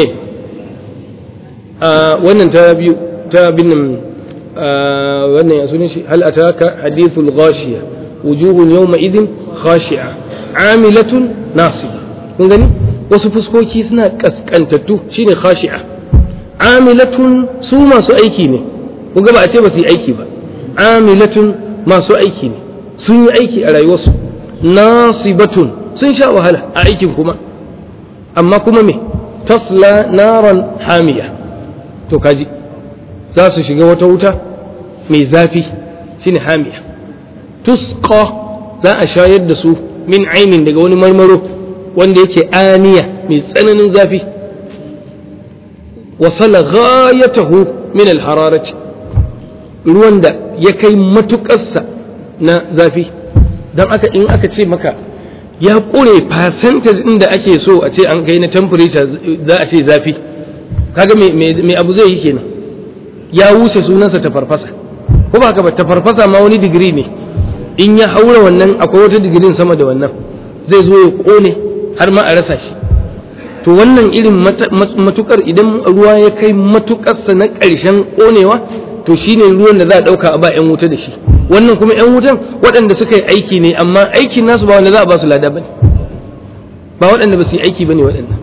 wannan ta biyu ta binnin wannan ya sunan shi hal ataka hadithul ghashiya wujuhun yawma idin khashi'a amilatun nasiba kun gani wasu fuskoki suna kaskantattu shine khashi'a amilatun su masu aiki ne kun ga ba a ce ba su yi aiki ba amilatun masu aiki ne sun yi aiki a rayuwarsu nasibatun sun sha wahala a aikin kuma amma kuma me tasla naran hamiya to kaji za su shiga wata wuta mai zafi shine hamiya tusqa za a shayar da su min ainin daga wani marmaro wanda yake aniya mai tsananin zafi wasala ghayatahu min alhararati ruwan da ya kai matuƙarsa na zafi don aka in aka ce maka ya ƙure percentage inda ake so a ce an kai na temperature za a ce zafi kaga me abu zai yi kenan ya wuce sunansa ta farfasa ko ba haka ba ta farfasa ma wani digiri ne in ya haura wannan akwai wata digirin sama da wannan zai zo ya ƙone har ma a rasa shi to wannan irin matukar idan ruwa ya kai matukarsa na ƙarshen ƙonewa to shine ruwan da za a ɗauka a ba 'yan wuta da shi wannan kuma 'yan wutan waɗanda suka yi aiki ne amma aikin nasu ba wanda za a ba su lada ba ne ba waɗanda ba su yi aiki ba ne waɗannan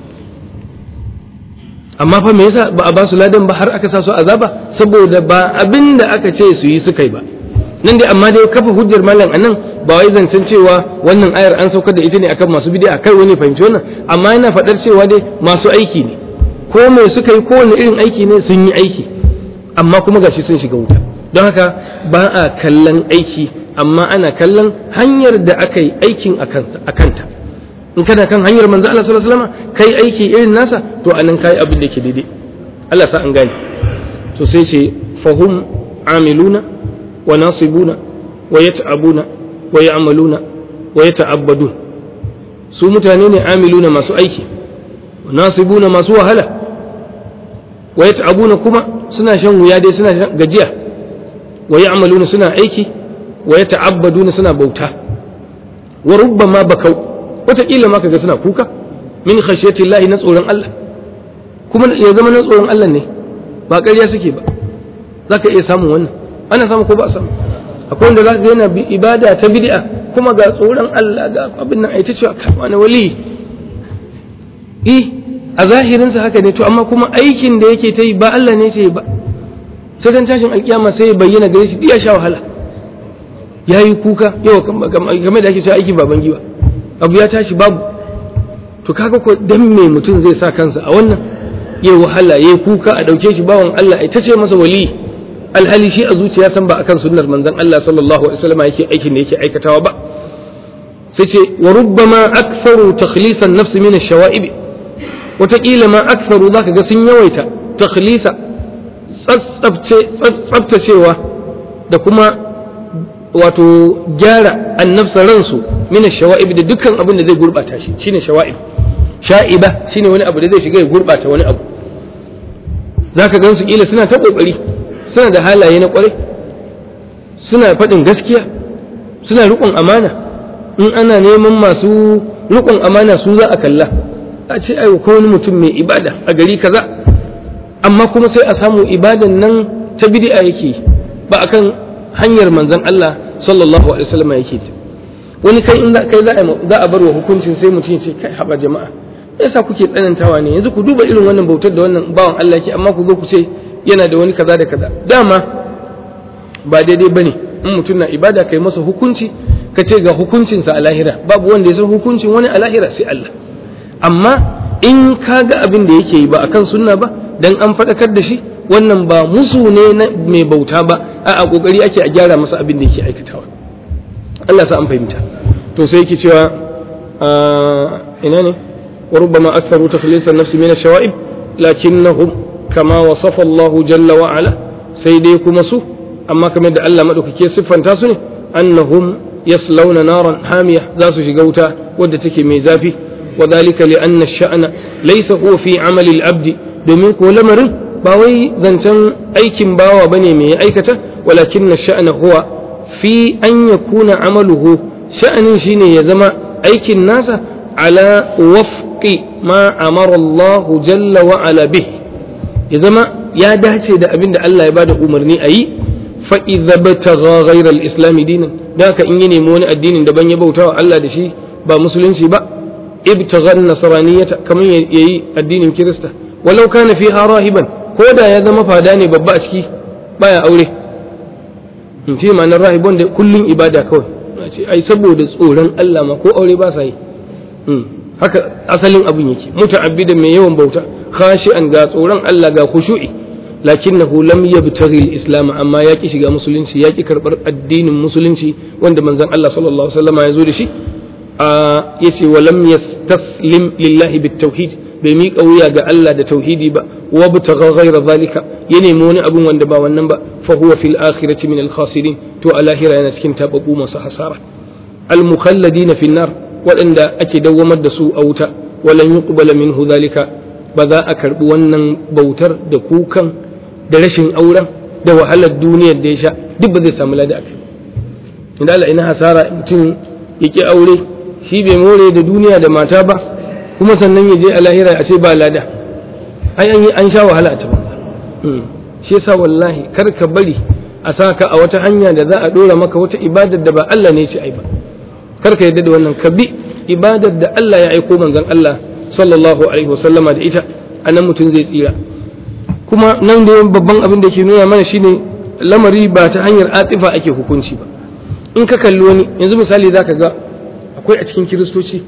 amma fa me yasa ba a ba su ladan ba har aka sa su azaba saboda ba abin da aka ce su yi suka yi ba nan dai amma dai kafa hujjar malam anan ba wai zancen cewa wannan ayar an saukar da ita ne akan masu bid'a kai wani fahimci wannan amma yana faɗar cewa dai masu aiki ne ko me suka yi kowane irin aiki ne sun yi aiki amma kuma gashi sun shiga wuta don haka ba a kallon aiki amma ana kallon hanyar da aka yi aikin a kanta in kana kan hanyar manzo Allah sallallahu alaihi wasallam kai aiki irin nasa to anan kai abin da yake daidai Allah sa an gane to sai ce fahum amiluna wa nasibuna wa yata'abuna wa ya'maluna wa yata'abbadun su mutane ne amiluna masu aiki wa nasibuna masu wahala wa yata'abuna kuma suna shan wuya dai suna shan gajiya wa ya'maluna suna aiki wa yata'abbaduna suna bauta wa rubbama bakau wataƙila ma kaga suna kuka min khashyati Allah na tsoron Allah kuma ya zama na tsoron Allah ne ba ƙarya suke ba zaka iya samun wannan ana samu ko ba a samu akwai wanda zaka ga yana ibada ta bid'a kuma ga tsoron Allah ga abin nan ai ta cewa kai wani wali eh a zahirin sa haka ne to amma kuma aikin da yake ta yi ba Allah ne ce ba sai dan tashin alkiyama sai ya bayyana gare shi ya sha wahala yayi kuka yau game da ake cewa aiki baban giwa abu ya tashi babu to kaga ko dan me mutum zai sa kansa a wannan yayi wahala yayi kuka a dauke shi bawan Allah ai ta ce masa wali alhali shi a zuciya san ba akan sunnar manzon Allah sallallahu alaihi wasallam yake aikin da yake aikatawa ba sai ce wa rubbama aktharu takhlisan nafs min ash-shawa'ib wataƙila ma aktharu zaka ga sun yawaita takhlisa tsaftacewa da kuma wato gyara annafsa ransu min ash-shawa'ib da dukkan abin da zai gurbata shi shine shawa'ib sha'iba shine wani abu da zai shiga ya gurbata wani abu zaka gan su kila suna ta kokari suna da halaye na kwarai suna faɗin gaskiya suna riƙon amana in ana neman masu riƙon amana su za a kalla a ce ai ko wani mutum mai ibada a gari kaza amma kuma sai a samu ibadan nan ta bid'a yake ba akan hanyar manzon Allah sallallahu alaihi wasallam yake ta wani kai in kai za a bar wa hukuncin sai mutum ya ce kai haba jama'a yasa kuke tsanantawa ne yanzu ku duba irin wannan bautar da wannan bawan Allah yake amma ku zo ku ce yana da wani kaza da kaza dama ba daidai bane in mutum na ibada kai masa hukunci ka ce ga hukuncinsa a lahira babu wanda ya san hukuncin wani a lahira sai Allah amma in ka ga abin da yake yi ba akan sunna ba dan an faɗakar da shi wannan ba musu ne na mai bauta ba a kokari ake a gyara masa abin da yake aikatawa Allah sa an fahimta to sai yake cewa ina ne wa rubbama aktharu takhlisan nafsi min ash-shawa'ib lakinnahum kama wasafa Allah jalla wa ala sai dai kuma su amma kamar da Allah madaukake siffanta su ne annahum yaslawna naran hamiya za su shiga wuta wadda take mai zafi wa dhalika li anna ash-sha'na laysa huwa fi 'amali al-abd domin ko lamarin ba wai zancen aikin bawa bane mai aikata walakin ash-sha'na huwa fi an yakuna 'amaluhu sha'anin shine ya zama aikin nasa ala wafqi ma amara Allah jalla wa ala bih ya zama ya dace da abin da Allah ya bada umarni a yi fa idza batagha ghayra al-islam dinan da haka in ya nemi wani addinin daban ya bauta wa Allah da shi ba musulunci ba ibtagha an-nasraniyata kamar yayi addinin kirista walau kana fiha rahiban ko da ya zama fada ne babba a ciki baya aure in ce ma'anar rahibon da kullun ibada kawai ce ai saboda tsoron Allah ma ko aure ba sa yi haka asalin abin yake muta'abbidan mai yawan bauta khashi'an ga tsoron Allah ga khushu'i lakinnahu lam yabtaghi al-islam amma yaki shiga musulunci yaki karbar addinin musulunci wanda manzon Allah sallallahu alaihi wasallam ya zo da shi yace wa lam yastaslim lillahi bit-tauhid bai miƙa wuya ga Allah da tauhidi ba wa butagha ghayra zalika ya nemi wani abun wanda ba wannan ba fa huwa fil akhirati min al-khasirin to a lahira yana cikin tababu masu hasara al-mukhalladina fi nar waɗanda ake dawwamar da su a wuta walan yuqbala minhu zalika ba za a karbi wannan bautar da kukan da rashin auren da wahalar duniyar da ya sha duk ba zai samu lada akai inda Allah ina hasara mutum yake aure shi bai more da duniya da mata ba kuma sannan ya je a lahira a ce ba lada ai an yi an sha wahala a ta banza shi yasa wallahi kar ka bari a saka a wata hanya da za a dora maka wata ibadar da ba Allah ne ya ce ai ba kar ka yadda da wannan ka bi ibadar da Allah ya aiko manzon Allah sallallahu alaihi wasallama da ita anan mutum zai tsira kuma nan da babban abin da ke nuna mana shine lamari ba ta hanyar atifa ake hukunci ba in ka kalli wani yanzu misali zaka ga akwai a cikin kiristoci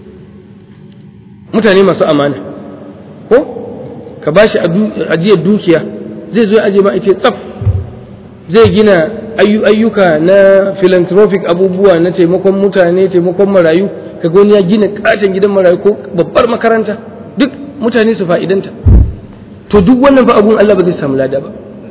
mutane masu amana ko ka bashi ajiyar dukiya zai zo aje ma ita tsaf zai gina ayyuka na philanthropic abubuwa na taimakon mutane taimakon marayu kaga wani ya gina katon gidan marayu ko babbar makaranta duk mutane su fa'idanta to duk wannan fa abun Allah ba zai samu lada ba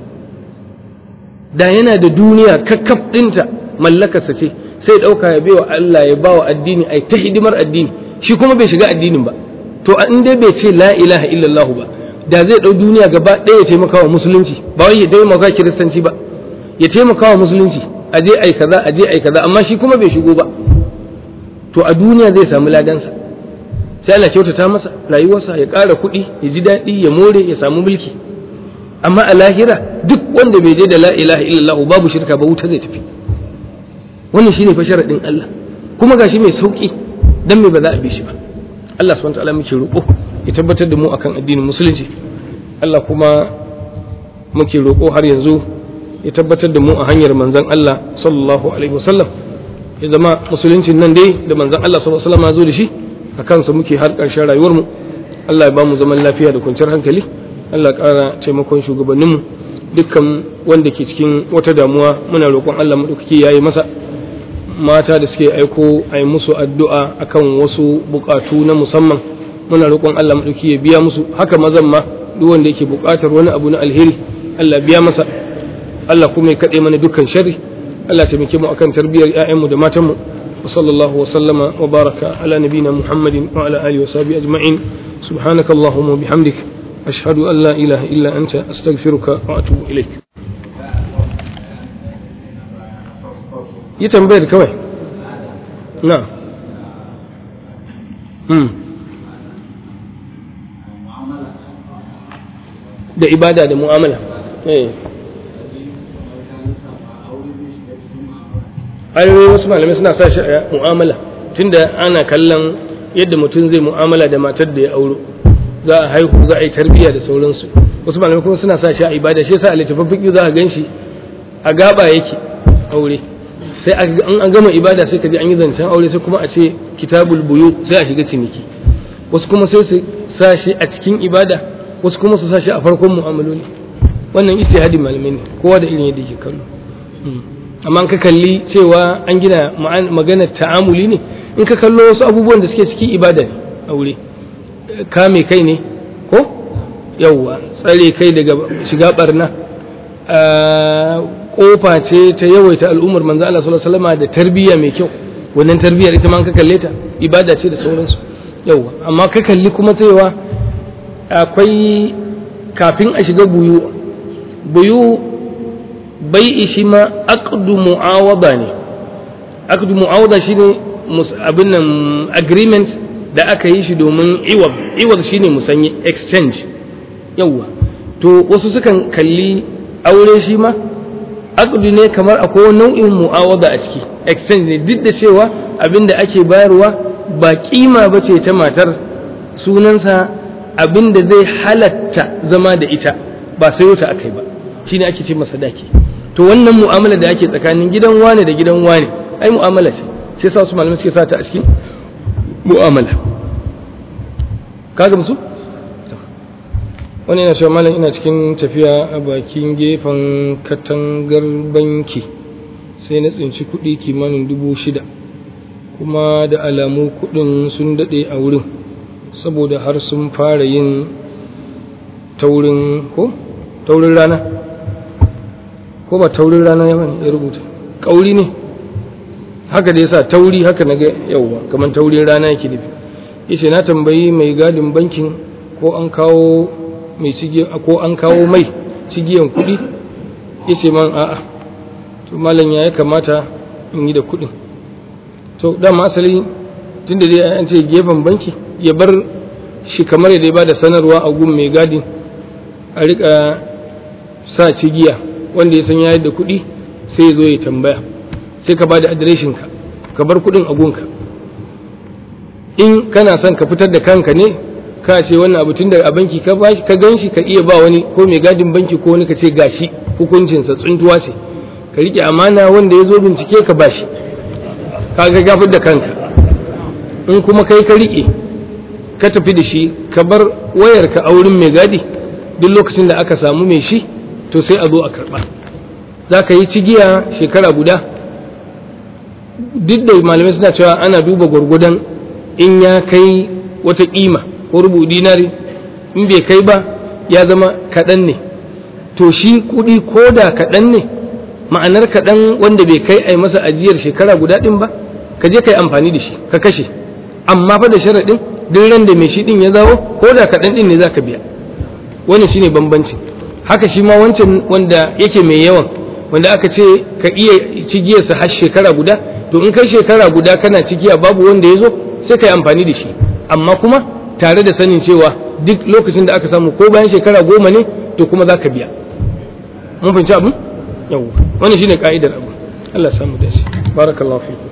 da yana da duniya kakkaf ɗinta mallakarsa ce sai ɗauka ya baiwa Allah ya bawa addini ai ta hidimar addini shi kuma bai shiga addinin ba to in dai bai ce la ilaha illallah ba da zai ɗau duniya gaba ɗaya ya taimaka wa musulunci ba wai ya taimaka kiristanci ba ya taimaka wa musulunci a je ai kaza a je ai kaza amma shi kuma bai shigo ba to a duniya zai samu ladansa sai Allah kyautata masa rayuwarsa ya ƙara kuɗi ya ji daɗi ya more ya samu mulki amma a lahira duk wanda bai je da la ilaha illallah babu shirka ba wuta zai tafi wannan shine fa sharadin Allah kuma gashi mai sauki dan me ba za a bi shi ba Allah subhanahu wa ta'ala muke roƙo ya tabbatar da mu akan addinin musulunci Allah kuma muke roƙo har yanzu ya tabbatar da mu a hanyar manzon Allah sallallahu alaihi wasallam ya zama musuluncin nan dai da manzon Allah sallallahu alaihi wasallam ya zo da shi a kansa muke har ƙarshen rayuwar mu Allah ya ba mu zaman lafiya da kwanciyar hankali Allah ƙara taimakon shugabanninmu dukkan wanda ke cikin wata damuwa muna roƙon Allah maɗaukaki ya yi masa mata da suke aiko a yi musu addu'a akan wasu buƙatu na musamman muna roƙon Allah maɗauki ya biya musu haka mazan ma duk wanda yake buƙatar wani abu na alheri Allah biya masa Allah kuma ya kaɗe mana dukkan sharri Allah taimake mu akan tarbiyyar ‘ya'yanmu da matanmu wa sallallahu wa sallama wa baraka ala nabina Muhammadin wa ala alihi wa sahbihi ajma'in subhanaka Allahumma bihamdik ashhadu an la ilaha illa anta astaghfiruka wa atubu ilaik yi tambayar kawai na da ibada da mu'amala ayoyi wasu malamai suna sa shi a mu'amala tunda ana kallon yadda mutum zai mu'amala da matar da ya auro za a haihu za a yi tarbiyya da sauransu wasu malamai kuma suna sa shi a ibada shi yasa a littafin fiƙi za a gan shi a gaba yake aure sai an gama ibada sai ka ji an yi zancen aure sai kuma a ce kitabul buyu sai a shiga ciniki wasu kuma sai su sa shi a cikin ibada wasu kuma su sa shi a farkon mu'amaloli wannan ijtihadin malamai ne kowa da irin yadda yake kallo amma ka kalli cewa an gina magana ta'amuli ne in ka kallo wasu abubuwan da suke cikin ibada ne aure kame kai ne ko yawwa tsare kai daga shiga barna kofa ce ta yawaita al'ummar manzo Allah sallallahu alaihi wasallam da tarbiyya mai kyau wannan tarbiyyar ita ma ka kalle ta ibada ce da sauransu yawa amma ka kalli kuma cewa akwai kafin a shiga buyu buyu bai ishi ma aqdu mu'awada ne aqdu mu'awada shine abin nan agreement da aka yi shi domin iwab iwab shine musanye exchange yawa to wasu sukan kalli aure shi ma aqdu ne kamar akwai nau'in mu'awada a ciki exchange ne duk da cewa abin da ake bayarwa ba kima ba ce ta matar sunansa abin da zai halatta zama da ita ba sayo ta akai ba shine ake ce masa daki to wannan mu'amala da ake tsakanin gidan wane da gidan wane ai mu'amala ce sai sa su malamai suke sa ta a cikin mu'amala kaga musu wani yana cewa malam ina cikin tafiya a bakin gefen katangar banki sai na tsinci kuɗi kimanin dubu shida kuma da alamu kuɗin sun daɗe a wurin saboda har sun fara yin taurin ko taurin rana ko ba taurin rana ya rubuta ƙauri ne haka da yasa tauri haka na ga yauwa kamar taurin rana yake nufi yace na tambayi mai gadin bankin ko an kawo mai cigiya ko an kawo mai cigiyan kuɗi yace man a'a to malam ya kamata in yi da kuɗin to dama asali tunda dai an ce gefen banki ya bar shi kamar yadda ya ba da sanarwa a gun mai gadin a rika sa cigiya wanda ya san ya da kuɗi sai ya zo ya tambaya sai ka ba da adireshinka ka bar kuɗin a gunka in kana son ka fitar da kanka ne ka ce wannan abu tun da a banki ka ka gan shi ka iya ba wani ko mai gadin banki ko wani ka ce gashi hukuncinsa tsuntuwa ce ka riƙe amana wanda ya zo bincike ka bashi ka ga gafar da kanka in kuma kai ka riƙe ka tafi da shi ka bar wayarka a wurin mai gadi duk lokacin da aka samu mai shi to sai a zo a karɓa za ka yi cigiya shekara guda duk da malamai suna cewa ana duba gwargwadon in ya kai wata ƙima ko rubu dinari in bai kai ba ya zama kaɗan ne to shi kuɗi ko da kaɗan ne ma'anar kaɗan wanda bai kai a masa ajiyar shekara guda ɗin ba ka je ka yi amfani da shi ka kashe amma fa da sharaɗin duk ran da mai shi ɗin ya zawo ko da kaɗan ɗin ne za ka biya wannan shine bambanci haka shi ma wancan wanda yake mai yawan wanda aka ce ka iya cigiyarsa har shekara guda to in kai shekara guda kana cigiya babu wanda ya zo sai ka yi amfani da shi amma kuma tare da sanin cewa duk lokacin da aka samu ko bayan shekara goma ne to kuma za ka biya mun fahimci abin yawwa wannan shine ka'idar abu Allah samu da shi barakallahu fiku